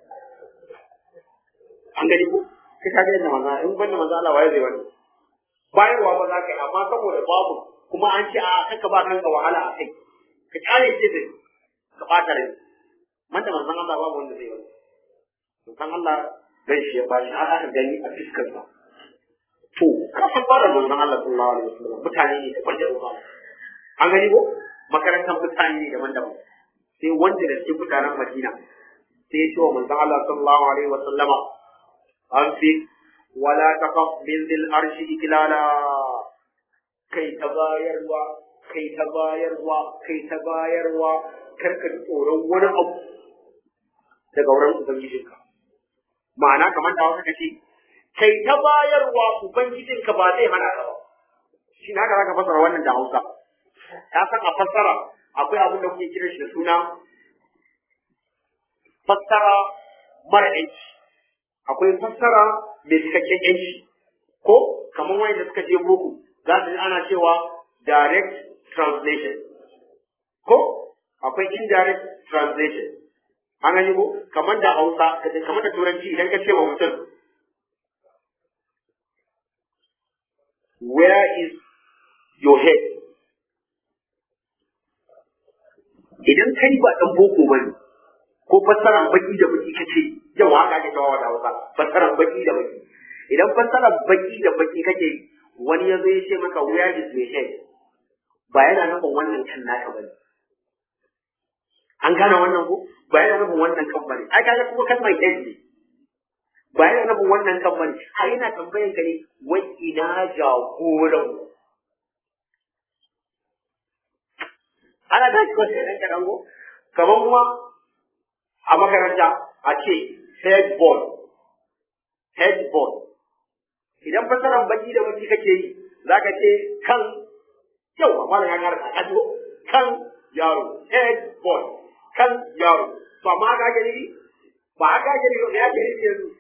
Speaker 2: an gani ko kai ka ga yadda manzo in banda manzo Allah waye zai wani bayarwa ba za ka yi amma saboda babu kuma an ce a kanka ba kanka wahala a kai ka kyale ce da ka bata rai man da manzon Allah babu wanda zai wani manzon Allah dan shi ya bashi har aka gani a fiskar sa to ka san fara manzon Allah sallallahu alaihi wasallam mutane ne da kwanje ba an gani ko makarantar mutane ne daban-daban sai wanda da cikin mutanen Madina sai ya ce wa manzon Allah sallallahu alaihi wasallama an fi wala taqaf min dhil arshi iklala kai ta bayarwa kai ta bayarwa kai ta bayarwa kar ka tsoron wani abu daga wurin ubangijinka ma'ana kamar da wasu kace kai ta bayarwa ubangijinka ba zai hana ka ba shi haka zaka fassara wannan da Hausa ta san a fassara akwai abin da kuke kira shi da suna fassara mara yanci akwai fassara mai cikakken yanci ko kamar wanda suka je boko za su ana cewa direct translation ko akwai indirect translation an gani ko kamar da hausa kamar da turanci idan ka ce wa mutum where is your head idan kai ba dan boko bane ko fassaran baki da baki kace yawa haka ake kawo da hausa fassaran baki da baki idan fassaran baki da baki kake wani ya zo ya ce maka where is your head ba yana nufin wannan kan naka bane an gane wannan ko ba yana nufin wannan kan bane ai kaga kuma kalmar head ne ba yana nufin wannan kan bane har yana tambayan ka ne wai ina jagoran ana da shi wasu ɗan kaɗan ko kamar kuma a makaranta a ce head boy head boy idan fasaran baki da baki kake yi za ka ce kan yau a malam ya kara ka kan yaro head boy kan yaro to amma haka ake nufi ba haka ake nufi ya ake nufi yanzu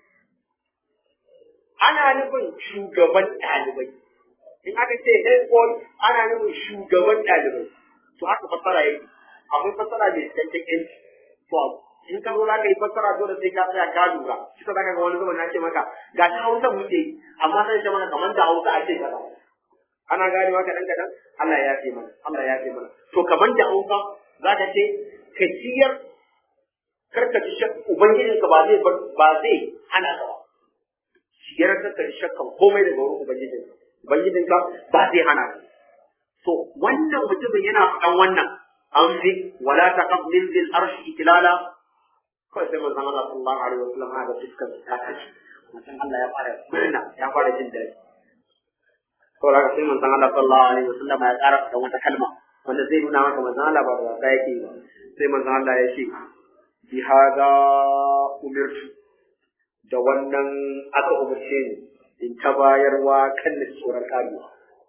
Speaker 2: ana nufin shugaban ɗalibai in aka ce head boy ana nufin shugaban ɗalibai to haka fassara yake akwai fassara mai cikakken yanci to in ka zo za ka yi fassara dole sai ka tsaya ka lura shi ta zaka ga wani zaman na ce maka ga ta hausa muke yi amma sai ce maka kamar da hausa ake kaza ana gane maka dan kadan Allah ya yafe mana Allah ya yafe mana to kamar da hausa za ka ce ka ciyar karka ci shak ubangijinka ba zai ba zai hana ka ba ciyar karka ci shakkan komai daga wurin ubangijinka ubangijinka ba zai hana ka to wannan mutumin yana faɗan wannan an fi wala taqab min zil arshi itilala kawai sai manzon Allah sallallahu alaihi wasallam ga fuskar ta kace manzon Allah ya fara murna ya fara jin daɗi saboda haka sai manzon Allah sallallahu alaihi wasallam ya ƙara da wata kalma wanda zai nuna maka manzon Allah ba da wasa yake ba sai manzon Allah ya ce bi hada umirtu da wannan aka umarce ni in ta bayarwa kan da tsoron karewa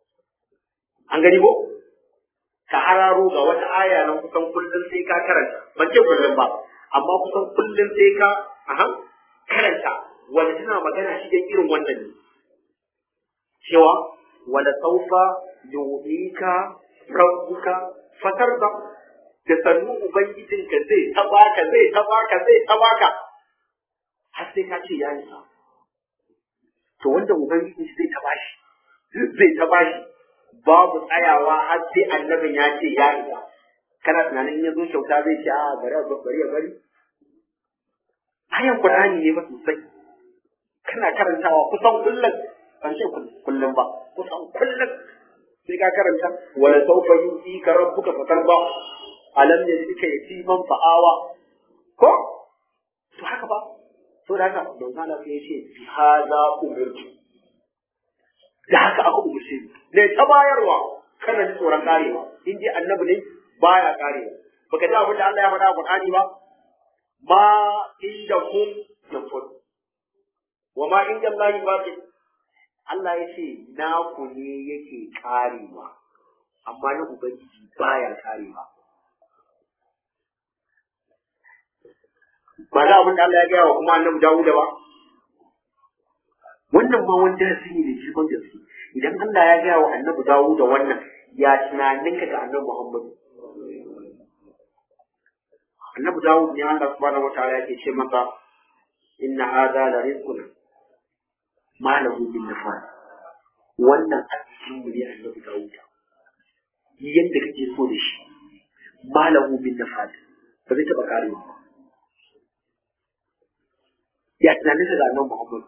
Speaker 2: an gani ko ka hararo ga wata aya nan kusan kullum sai ka karanta ban ce kullum ba amma kusan kullum sai ka aha karanta wanda tana magana shi irin wannan ne cewa wala saufa yu'ika rabbuka fatarda da sannu ubangijinka zai ta baka zai ta baka zai ta baka har sai ka ce ya isa to wanda ubangiji zai ta bashi zai ta bashi babu tsayawa har sai annabin ya ce ya isa kana tunanin ya zo kyauta zai ce a bari a bari ya bari ayan qur'ani ne ba sosai kana karantawa kusan kullum ban ce kullum ba kusan kullum sai ka karanta wala sawfa yu'tika rabbuka fatarda alam yajidka yatiman fa'awa ko to haka ba to da haka manzo Allah sai ya ce bi hadha umirtu da haka aka umarce ni ne ta bayarwa kana ji tsoron karewa in dai annabi ne baya karewa baka ji abin da Allah ya faɗa a Qur'ani ba ma inda kun yanfud wa ma inda Allah baqi Allah ya ce na ku ne yake karewa amma na ubangiji baya karewa ba za abin da Allah ya gaya wa kuma annabi Dawuda ba wannan ma wani darasi ne da shi gaske idan Allah ya gaya wa annabi dawo da wannan ya tunaninka ga annabi Muhammad annabi dawo ne Allah subhanahu wataala yake ce maka inna hadha la rizquna ma lahu min nafad wannan a cikin mu ne annabi dawo yadda kake so da shi ma lahu min nafad ba zai taba karewa ba ya tunaninka ga annabi Muhammad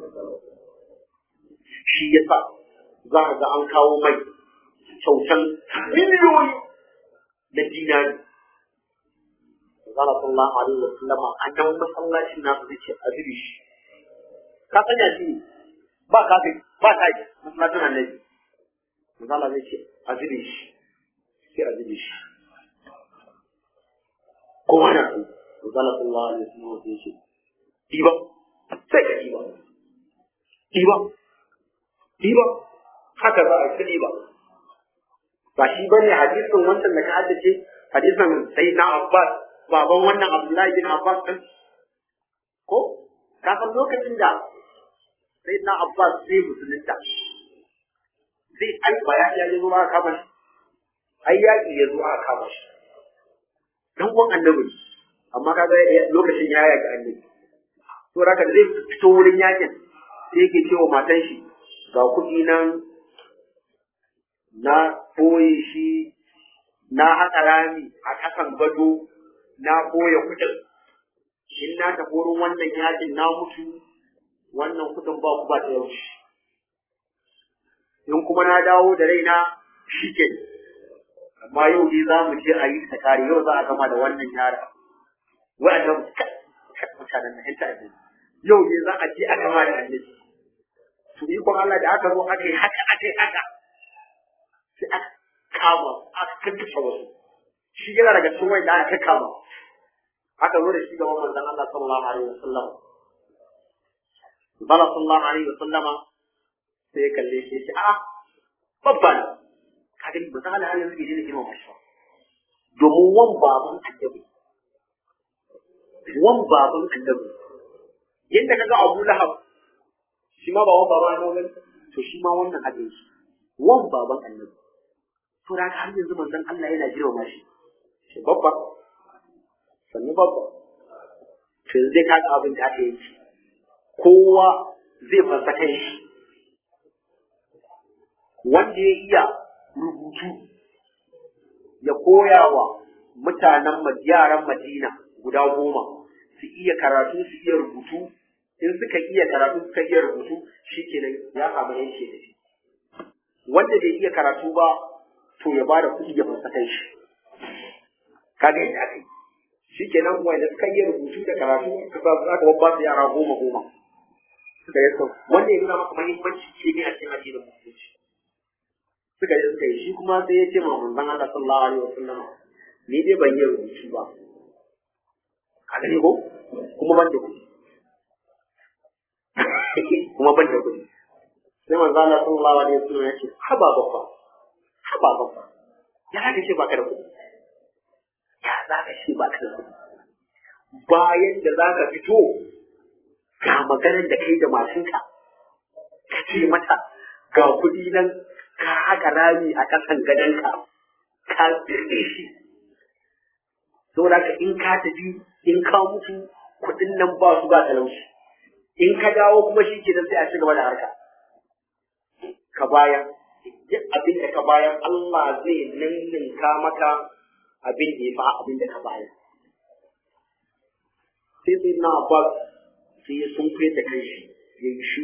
Speaker 2: shi ya sa za a ga an kawo mai kyautan miliyoyi na dinari. Zala sallallahu alaihi wa sallama a nan masallacin nasu zai ce a zuri shi. Ka sanya shi ne ba kafin ba ta yi masallacin annabi. Zala zai ce a zuri shi sai a zuri shi. Kowa na so. Zala sallallahu alaihi wa sallama zai ce ɗiba sai ka ɗiba. Ɗiba ɗiba haka za a ci ɗiba ba shi ba ne hadisin wancan da ka haddace hadisin sai na abbas baban wannan abdullahi bin abbas ɗin ko ka san lokacin da sai na abbas zai musulunta zai ai ba ya ya zo aka kama shi ai yaƙi ya zo aka kama shi dan uwan annabi amma kaga lokacin ya yaki annabi to raka da zai fito wurin yakin sai yake cewa matan shi ga kuɗi nan na koyi shi na haƙa rami a ƙasan gado na koya kuɗin in na tafi wurin wannan yakin na mutu wannan kuɗin ba ku ba ta yaushe in kuma na dawo da raina shi ke amma yau ne za mu je a yi ta kare yau za a gama da wannan yara wa'annan mutanen na hinta ne yau ne za a je a gama da annabi to ikon Allah da aka zo aka yi haka aka yi haka sai aka kama aka kakkashe wasu shi yana daga cikin wanda aka kama aka zo da shi gaban manzon Allah sallallahu alaihi wasallam bala sallallahu alaihi wasallama sai ya kalle shi ya ce a'a babban ka gani ba za a halin yanzu ne girma mashi domin wan baban annabi wan baban annabi yadda kaga Abu Lahab shi ma ba wan baban annabi to shi ma wannan haka yake wan baban annabi to da har yanzu manzon Allah yana girma mashi shi babba sannu babba to yanzu dai kaga abin da aka yi kowa zai fasa kai shi wanda ya iya rubutu ya koya wa mutanen yaran Madina guda goma su iya karatu su iya rubutu in suka iya karatu suka iya rubutu shikenan ya samu yanke da shi wanda bai iya karatu ba to ya bada kuɗi ya fasa kai shi kaga yadda aka yi shikenan wanda suka iya rubutu da karatu suka aka babba su yara goma goma suka yi sau wanda ya nuna maka mahimmanci ilimi a cikin addinin musulunci suka yi suka yi shi kuma sai ya ce ma manzon Allah sallallahu alaihi wasallam ni dai ban yi rubutu ba ka gani ko kuma ban da kuɗi kuma ban da kuɗi sai manzon Allah sallallahu alaihi wasallam ya ce haba babba haba babba ya haka ce baka da kuɗi ya za ka ce baka da kuɗi bayan da za ka fito ga maganar da kai da matinka ka ce mata ga kuɗi nan ka haka rami a ƙasan gadonka ka birne shi saboda ka in ka tafi in ka mutu kuɗin nan ba su ba talauci in ka dawo kuma shi ke sai a ci gaba da harka ka bayan duk abin da ka bayan Allah zai ninninka maka abin da ya fa abin da ka bayan sai sai na abbas sai ya sun da kai shi ya yi shi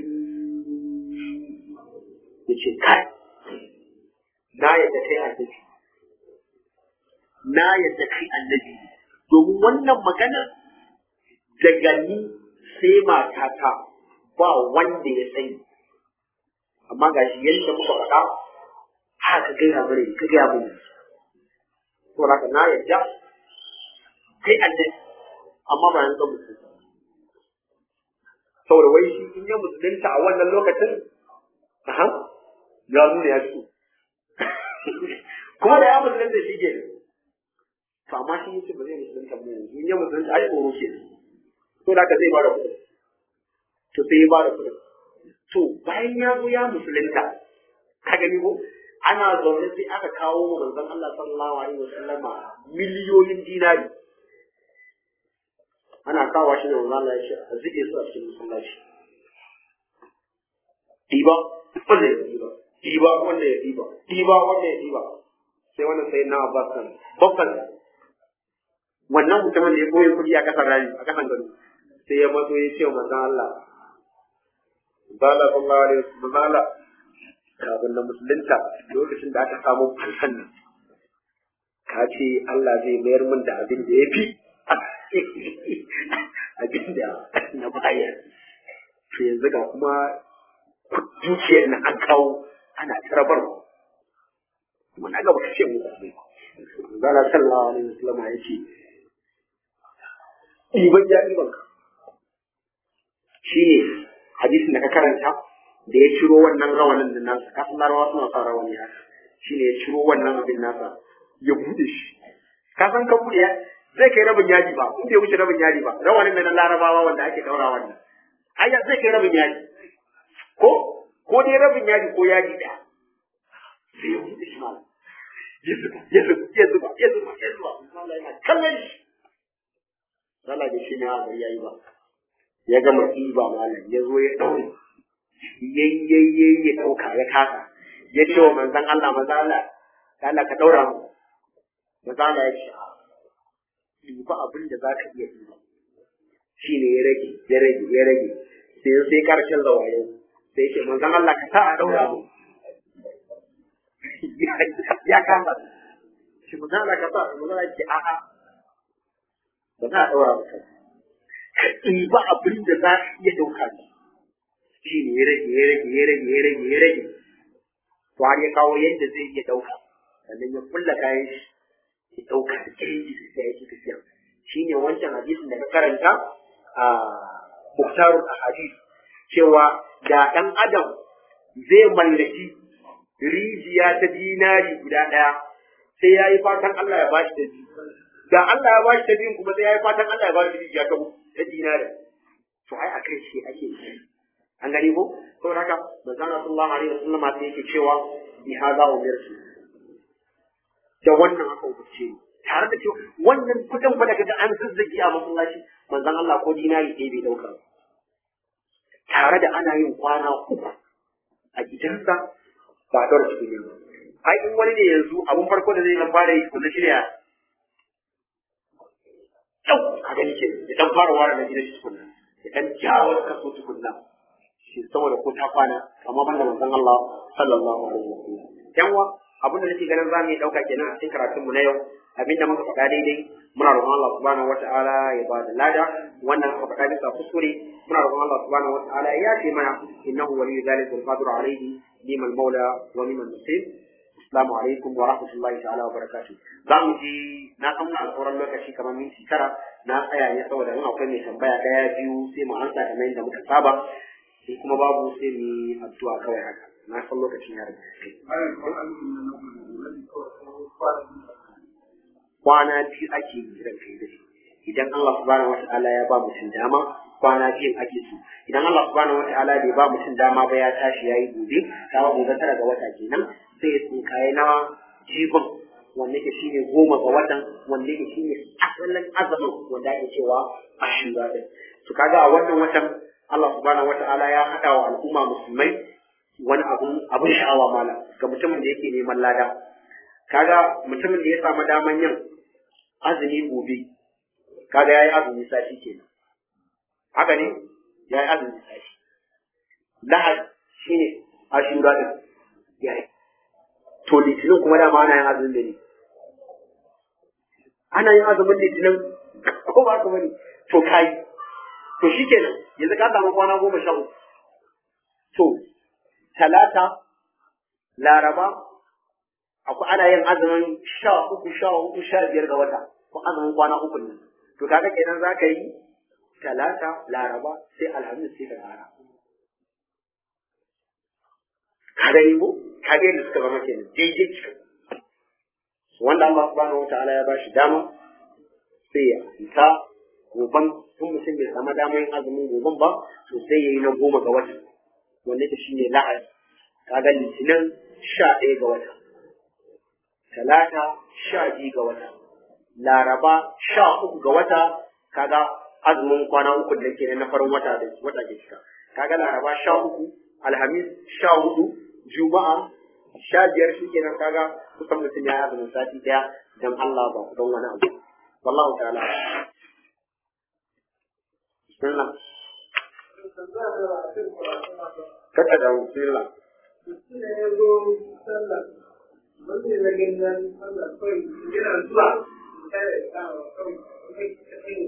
Speaker 2: ya ce kai na yadda kai annabi na yadda kai annabi domin wannan magana daga ni sai matata ba wanda ya sani amma ga shi yadda muka faɗa haka gaya mana ka gaya mana to haka na yadda kai annabi amma ba yanzu musulunta saboda wai shi in ya musulunta a wannan lokacin aha ya nuna ya fito kuma da ya musulunta shi ke to amma shi yace ba zai musulunta ba yanzu in ya musulunta ai tsoro ke to da ka zai ba da kuɗi to sai ya ba da kuɗi to bayan ya zo ya musulunta ka gani ko ana zaune sai aka kawo wa manzon Allah sallallahu alaihi wasallama miliyoyin dinari ana kawo shi da manzon Allah ya ce a zike su a cikin masallaci diba wanda ya diba diba wanda ya diba diba wanda ya diba sai wannan sai na Abbas kan babban wannan mutumin da ya koyi kuɗi a kasar rani a kasan gado sai ya mazo ya ce wa manzon Allah Bala sallallahu alaihi wasallam bala kafin na musulunta lokacin da aka samu fansan nan ka ce Allah zai mayar min da abin da ya fi abin da na bayar to yanzu ga kuma dukiyar na an kawo ana tarabar kuma na gaba kashe mu kuma zala sallallahu alaihi wasallam ya ce ɗiban ya ɗiban ka shi ne hadisin da ka karanta da ya ciro wannan rawanin da nasa ka san larawa suna sa rawani haka shi ne ya ciro wannan abin nasa ya bude shi ka san ka bude zai kai rabin yaji ba in bai wuce rabin yaji ba rawanin da na larabawa wanda ake daura wannan ai zai kai rabin yaji ko ko dai rabin yaji ko yaji da sai ya bude shi malam ya zuba ya zuba ya zuba ya zuba ya zuba Allah yana kallon shi Allah da shi ne a gari yayi ba ya gama ɗiba malam ya zo ya ɗaure yayyayyayi ya ɗauka ya kasa ya ce wa manzan Allah maza Allah Allah ka ɗaura mu maza Allah ya ce ɗiba abin da za ka iya ɗiba shi ne ya rage ya rage ya rage sai sai karshen zawaye sai ce manzan Allah ka sa a ɗaura mu ya kama shi manzan Allah ka sa manzan Allah ya ce a'a ba za a ɗaura mu kai ka ɗiba abin da za ka iya ɗauka ne shi ne ya rage ya rage ya rage ya rage ya rage to har ya kawo yadda zai iya ɗauka sannan ya kulla kayan shi ya ɗauka da kirji da sai ya ci tafiya shi ne wancan hadisin da ka karanta a muktarul ahadis cewa da ɗan adam zai mallaki rijiya ta dinari guda ɗaya sai ya yi fatan Allah ya bashi da biyu da Allah ya bashi da biyun kuma sai ya yi fatan Allah ya bashi rijiya ta ta dinari to ai a kai shi ake yi an gani ko to haka manzon sallallahu alaihi wasallam sai yake cewa bi hadha umirtu da wannan aka umarce ni tare da cewa wannan kudin fa daga an zazzagi a masallaci manzon Allah ko dinari ɗaya bai dauka tare da ana yin kwana uku a gidansa ba da cikin ne ai in wani ne yanzu abun farko da zai dan fara yi ko na shirya yau a gani ke ya dan fara ware na gidan shi tukunna ya dan jawo kaso tukunna shi saboda ko ta kwana amma banda manzon Allah sallallahu alaihi wasallam yan wa abin da nake ganin zamu yi dauka kenan a cikin karatun mu na yau abinda muka faɗa daidai muna roƙon Allah subhanahu wata'ala ya ba da lada wannan muka faɗa bisa kuskure muna roƙon Allah subhanahu wata'ala ya ce mana innahu waliyyu zalika wal qadiru alayhi liman maula wa liman nasir assalamu alaikum wa rahmatullahi ta'ala wa barakatuh za mu ji na san muna sauran lokaci kamar minti tara na tsaya ne saboda in akwai mai tambaya ɗaya biyu sai mu ansa kamar yadda muka saba sai kuma babu sai mu yi addu'a kawai haka na san lokacin ya riga kwana biyu ake yi ran kai da idan Allah subhanahu wata'ala ya ba mutum dama kwana biyun ake so idan Allah subhanahu wata'ala bai ba mutum dama ba ya tashi yayi gobe kawo gobe tara ga wata kenan sai ya tsinkaye na jibin wanda ke shine goma ga watan wanda ke shine asalin azumin wanda ake cewa ashura din to kaga a wannan watan Allah subhanahu wata'ala ya haɗa wa al'umma musulmai wani abun abun sha'awa mala ga mutumin da yake neman lada kaga mutumin da ya samu daman yin azumi gobe kaga yayi azumi sati kenan haka ne yayi azumi sati lahad shine ashura din yayi to litinin kuma dama ana yin azumin da ne ana yin azumin litinin ko ba ka bane to kai to shikenan yanzu ka samu kwana goma sha uku to talata laraba akwai ana yin azumin sha uku sha uku sha biyar ga wata ko azumin kwana uku ne to kaga kenan za ka yi talata laraba sai alhamis sai ka kara ka gani ko ka ga yadda suka zama kenan daidai cikin wanda Allah subhanahu wataala ya bashi dama sai ya fita goban tun mutum bai samu damar yin azumin goban ba to sai ya yi na goma ga wata wanda ta shine lahadi kaga litinin sha ɗaya ga wata talata sha biyu ga wata laraba sha uku ga wata kaga azumin kwana uku da ke na farin wata da wata ke cika kaga laraba sha uku alhamis sha hudu juma'a sha biyar shi kenan kaga kusan mutum ya azumin sati daya dan Allah ba don wani abu wallahu ta'ala bismillah kaka da bismillah
Speaker 3: wanda ya zagin nan Allah kawai yana zuwa kada ya kawo kawai kai ka kai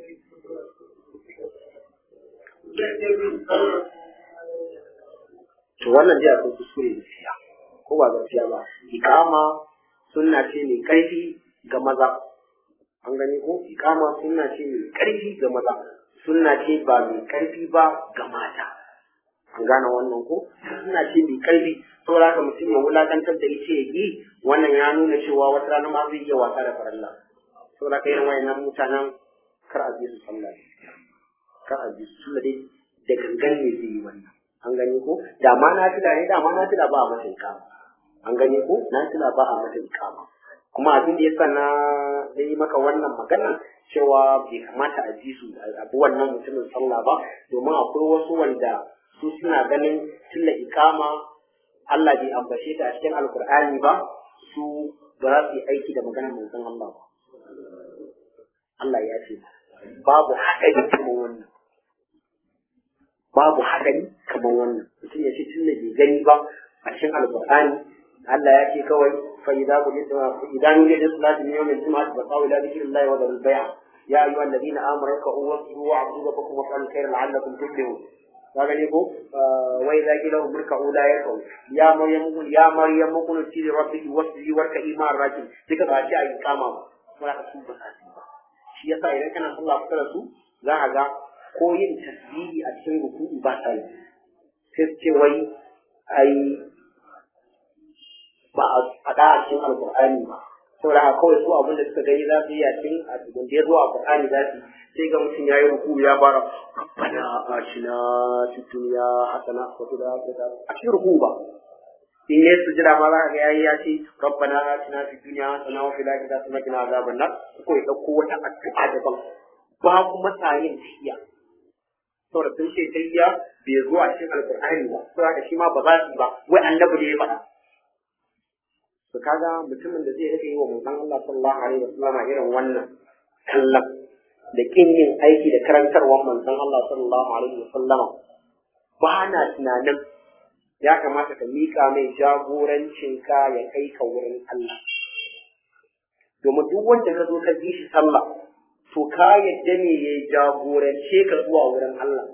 Speaker 2: to wannan dai akwai kuskure gaskiya ko ba gaskiya ba ikama sunna ce mai karfi ga maza an gani ko ikama sunna ce mai karfi ga maza sunna ce ba mai karfi ba ga mata an gane wannan ko sunna ce mai karfi saboda haka mutum ya wulakantar da ita ya yi wannan ya nuna cewa wata rana ma zai iya wasa da faralla saboda haka irin wayannan mutanen kar a je su sallah kar a je su sallah dai da gangan ne zai yi wannan an gani ko da ma na tila ne da ma na tila ba a mata ikama an gani ko na tila ba a mata ikama kuma abin da yasa na yi maka wannan magana cewa bai kamata a ji su abu wannan mutumin sallah ba domin akwai wasu wanda su suna ganin tilla ikama Allah bai ambace ta a cikin alkur'ani ba su ba za su yi aiki da maganar manzon Allah ba Allah ya ce babu haɗari kamar wannan babu haɗari kamar wannan mutum ya ce tilla bai gani ba a cikin alkur'ani Allah ya ce kawai fa idza qulita idza nudiya lis salati min yawm al-jum'ati fa qaw ila dhikrillahi wa dharul bay' ya ayyuha alladhina amanu rak'u wasjudu wa'budu rabbakum wa fa'alu khayra la'allakum tuflihun ka gani ko wa idza qila hum irka'u la yarka'u ya maryam ya maryam qunuti li rabbiki wasjudi warka'i ma'a rakin duka ba ci ayi kama ba kuma ka su ba ba shi yasa idan kana sallah kusa da su za ka ga ko yin tasbihi a cikin ruku'u ba ta yi sai su ce wai ai ba a faɗa a cikin alƙur'ani ba saboda haka kawai su abin da suka gani za su yi a cikin abin da ya zo a alƙur'ani za su sai ga mutum ya yi ruku ya fara rabbana atina fid dunya hasana wa fil akhirati a cikin ruku ba in ya sujada ma za ka ga yayi ya ce rabbana atina fid dunya hasana wa fil akhirati wa qina azaban nar ko ya dauko wata addu'a daban ba kuma sayin tahiya saboda sun ce tahiya bai zo a cikin alƙur'ani ba saboda shi ma ba za su yi ba wai annabi ne ya faɗa to kaga mutumin da zai rike yi wa manzon Allah sallallahu alaihi wasallam irin wannan kallon da kin yin aiki da karantarwar manzon Allah sallallahu alaihi wasallam ba na tunanin ya kamata ka mika mai jagorancin ka ya kai ka wurin Allah domin duk wanda ka zo ka bi shi sallah to ka yadda ne ya jagorance ka zuwa wurin Allah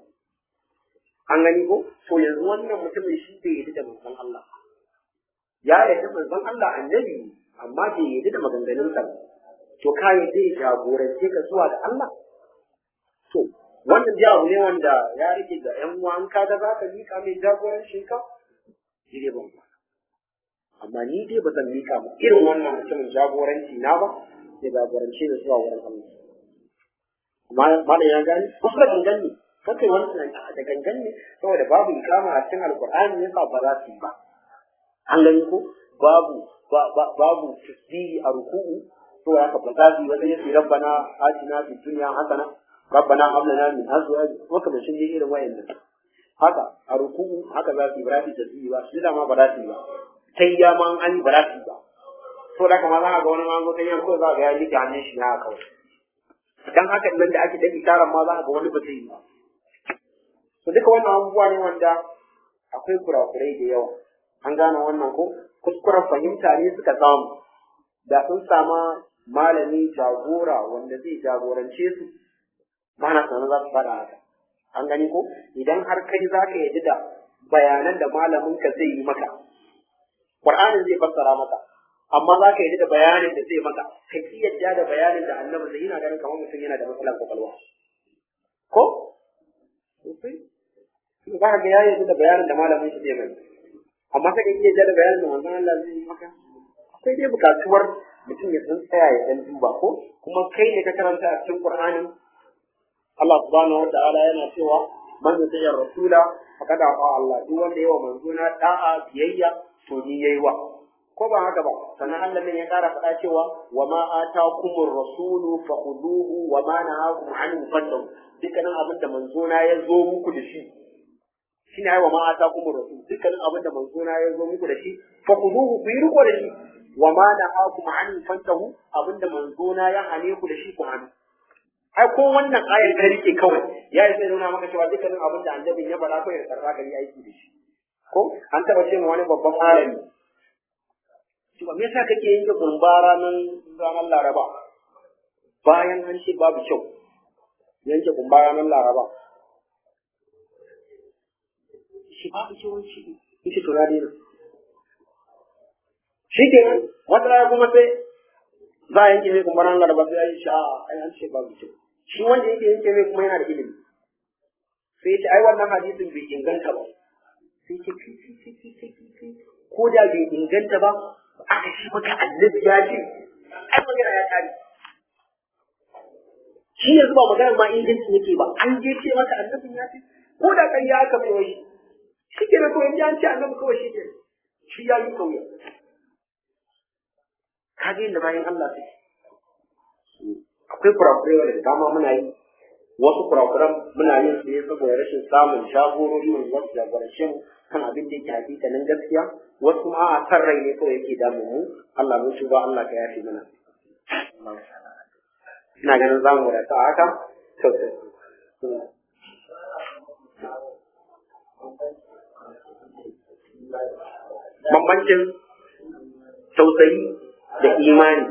Speaker 2: an gani ko to yanzu wannan mutumin shi bai yi da manzon Allah ya yarda manzon Allah annabi amma bai yarda da maganganunsa ba to ka yarda ya jagorance ka zuwa ga Allah to wannan dai abu ne wanda ya rike ga ƴan uwa an kaga za ka mika mai jagorancin ka shi ne ban amma ni dai ba zan mika ba irin wannan mutumin jagoranci na ba ya jagorance da zuwa wurin Allah amma malam ya gani wasu da gangan ne kakai wani tunani da gangan ne saboda babu ikama a cikin alkur'ani yasa ba za su yi ba an gani ko babu babu tasbihi a ruku'u to haka ba za su yi wata yasi rabbana atina fid dunya hasana rabbana hab lana min azwaji waka bashin ne irin wayannan haka a ruku'u haka za su yi ba za su tasbihi ba su da ma ba za su yi ba sai ya ma an ba za su yi ba to da kuma za ka ga wani ma zo kai ko za ka ga ya rike hannun shi na kawai dan haka nan da ake dan itaran ma za ka ga wani ba zai yi ba to duka wannan abubuwa ne wanda akwai kurakurai da yawa an gane wannan ko kuskuren fahimta ne suka samu da sun sama malami jagora wanda zai jagorance su ba na sanar za su faɗa haka an gani ko idan har kai za ka yadda da bayanan da malamin ka zai yi maka Qur'anin zai fassara maka amma za ka yadda da bayanin da zai maka ka ki yadda da bayanin da annabi zai yana ganin kamar mutum yana da matsalar kwakwalwa ko za ka ga ya yadda da bayanin da malamin shi zai mai amma sai ka iya da bayanin da manzon Allah zai yi maka akwai dai bukatuwar mutum ya san tsaya ya dan duba ko kuma kai ne ka karanta a cikin Qur'anin Allah subhanahu wataala yana cewa man yuti rasula faqad aqa Allah duk wanda yawa manzona da'a biyayya to ni yayi wa ko ba haka ba sannan Allah ne ya kara faɗa cewa wa ma atakumur rasulu fakhuduhu wa ma nahakum anhu fantahu dukkanin abin da manzona ya zo muku da shi shine ai wa ma atakumur rasul dukkanin abin da manzona ya zo muku da shi fakhuduhu ku yi riko da shi wa ma nahakum anhu fantahu abin da manzona ya hane ku da shi ku hannu ai ko wannan ayar ka rike kawai ya yi nuna maka cewa dukkanin abin da annabin ya faɗa kawai da karɓa ka yi aiki da shi ko an taɓa ce wani babban malami cewa me yasa kake yin gumba ranar ranar laraba bayan an ce babu kyau yanke gumba ranar laraba shi babu kyau shi shi to radi shi ke wata rana kuma sai za a yanke mai gumba ranar laraba sai ya yi sha'a ai an ce babu kyau shi wanda yake yanke mai kuma yana da ilimi sai ce ai wannan hadisin bai inganta ba sai ce ko da bai inganta ba aka shi maka annabi ya ce ai magana ya tare shi yanzu ba magana ma inganci yake ba an je ce maka annabi ya ce ko da kai ya aka mai wai shi ke to yanzu an ce annabi kawai shi ke shi ya yi kauya kaga yadda bayan Allah suke akwai kurakurai da dama muna yi wasu kurakuran muna yin su ne saboda rashin samun shagorori wanda za su jagorance mu kan abin da yake hakikanin gaskiya wasu ma a san rai ne kawai yake damu mu Allah mun ba Allah ka yafe mana ina ganin za mu wadata a haka bambancin tausayi da imani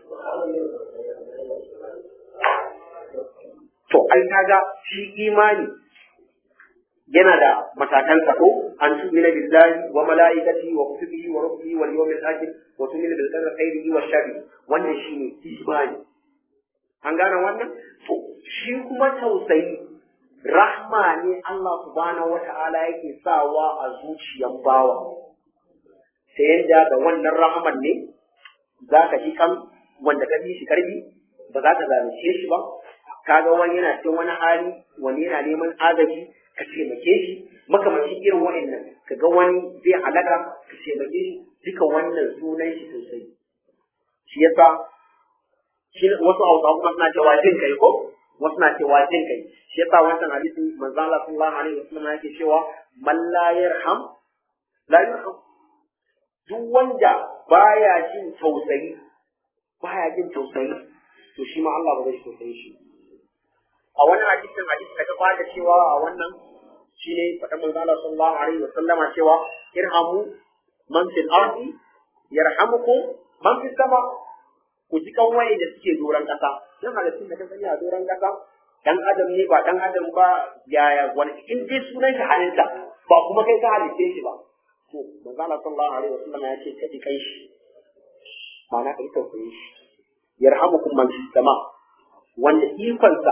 Speaker 2: to ai kaga shi imani yana da matakan ko an tu'mina billahi wa malaikatihi wa kutubihi wa rusulihi wal yawmil akhir wa tu'mina bil qadri khairihi wa sharrihi wannan shine imani an gane wannan to shi kuma tausayi rahma ne Allah subhanahu wata'ala yake sawa a zuciyan bawa ta yadda da wannan rahman ne za ka ji kan wanda ka bi shi karbi ba za ka zalunce shi ba kaga wani yana cikin wani hali wani yana neman agaji ka taimake shi makamancin irin wa'annan ka ga wani zai halaka ka taimake shi duka wannan sunan shi sosai shi yasa shi wasu hausa kuma suna cewa jin kai ko wasu na cewa jin kai shi yasa wancan hadisi manzo Allah sallallahu alaihi wasallam yake cewa man la yarham la yarham duk wanda baya jin tausayi baya jin tausayi to shi ma Allah ba zai tausayi shi a wani hadisin hadisi da ka fara cewa a wannan shine faɗa manzo Allah sallallahu alaihi wasallama cewa irhamu man fil ardi yarhamukum man fis sama ku ji kan waye da suke doron kasa dan halittun da ka sani a doron kasa dan adam ne ba dan adam ba yaya wani in dai sunan shi halitta ba kuma kai ka halitte shi ba to manzo Allah sallallahu alaihi wasallam ya ce ka ji kai shi ma'ana ka ita koyi shi yarhamukum man fis sama wanda ikonsa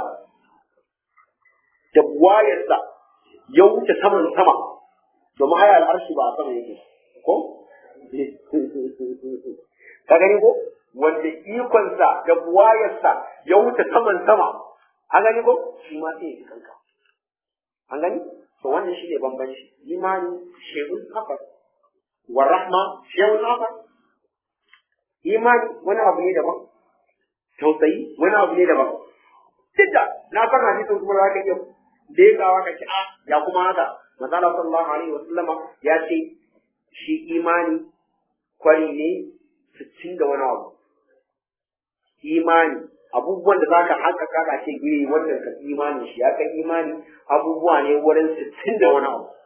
Speaker 2: da buwayarsa ya wuce saman sama domin haya al'arshi ba a sama yake ko ka gani ko wanda ikonsa da buwayarsa ya wuce saman sama an gani ko shi ma sai ya kanka an gani to wannan shi ne bambanci imani shehun haka wa rahma shehun haka imani wani abu ne daban tausayi wani abu ne daban duk da na san hadisin kuma za ka iya legawa ka ci a ya kuma haka manzala sallallahu alaihi wa sallama ya ce shi imani kwari ne sittin da wani abu imani abubuwan da zaka haƙaƙa ka ce gire wannan ka imani shi ya kai imani abubuwa ne wurin sittin da wani abu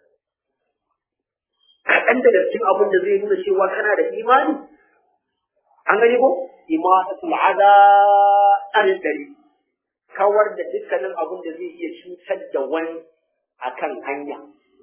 Speaker 2: kaɗan daga cikin abin da zai nuna cewa kana da imani an gani ko imatatul ada an dari kawar da dukkanin abin da zai iya cutar da wani akan hanya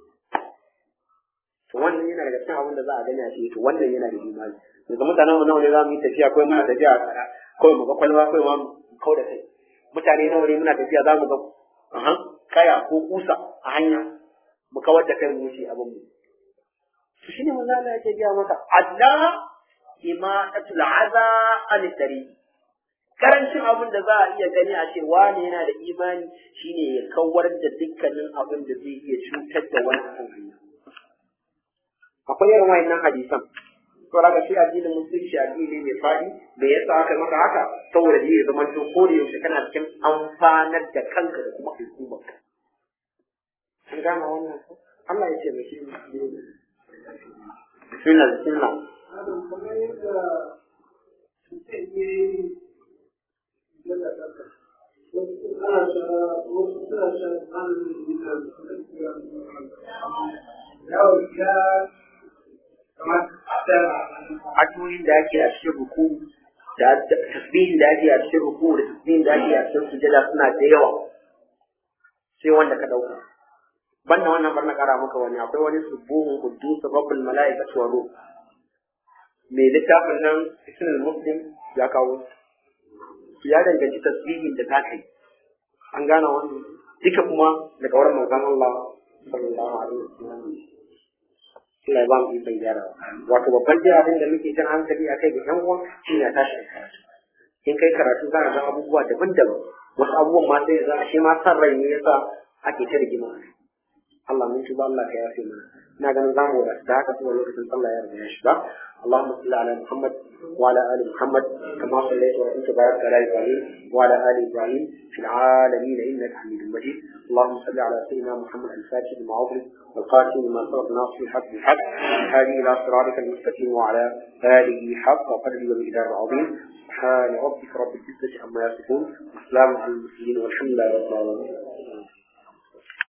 Speaker 2: to wannan yana daga cikin abin da za a gani a ce to wannan yana da imani daga mutanen mu nawa ne za mu yi tafiya kawai muna tafiya a tsara kawai mu ga kwalba kawai ma mu kau da kai mutane nawa ne muna tafiya za mu ga kaya ko kusa a hanya mu kawar da kai mu wuce abin mu to shine manzo Allah yake gaya maka Allah imatatul aza an tariq karancin abin da za a iya gani a ce wane yana da imani shine ya kawar da dukkanin abin da zai iya cutar da wani akan hanya akwai irin wayannan hadisan to daga shi addinin musulunci addini mai fadi me yasa aka maka haka saboda ne ya zama ko da yaushe kana cikin amfanar da kanka da kuma al'ummarka an gane wannan ko Allah ya ce mai shi bismillah bismillah
Speaker 3: kamar yadda mutum ya yi yana ƙasa wasu ana shara wasu suna shara malamin da ya yawon ya kamar da
Speaker 2: addu'o'in da ake a cikin ruku da tasbihin da ake a cikin ruku da tasbihin da ake a cikin sujada suna da yawa sai wanda ka dauka banda wannan bar na kara maka wani akwai wani subuhun quddus rabbul malaikatu wa ruh mai littafin nan isnul muslim ya kawo ya danganci tasbihin da ta kai an gane wannan duka kuma daga wurin manzon Allah sallallahu alaihi wasallam Allah ya ba mu ikon gyarawa wato babban dai abin da muke jan hankali a kai ga yan uwa shi ne tashi da karatu in kai karatu za ka ga abubuwa daban-daban wasu abubuwan ma sai za a shi ma san rai ne yasa ake ta rigima Allah mun tuba Allah ka yafe mana ina ganin zamu da haka kuma lokacin sallah ya riga ya shiga Allahumma salli ala Muhammad وعلى ال محمد كما صليت وانت بارك على ابراهيم وعلى ال ابراهيم في العالمين انك حميد مجيد اللهم صل على سيدنا محمد الفاتح لما أغلق والقاتل لما سبق ناصر الحق بالحق هذه الى صراطك المستقيم وعلى اله حق وقدره ومقدار العظيم سبحان ربك رب العزه عما يصفون وسلام على المرسلين والحمد لله رب العالمين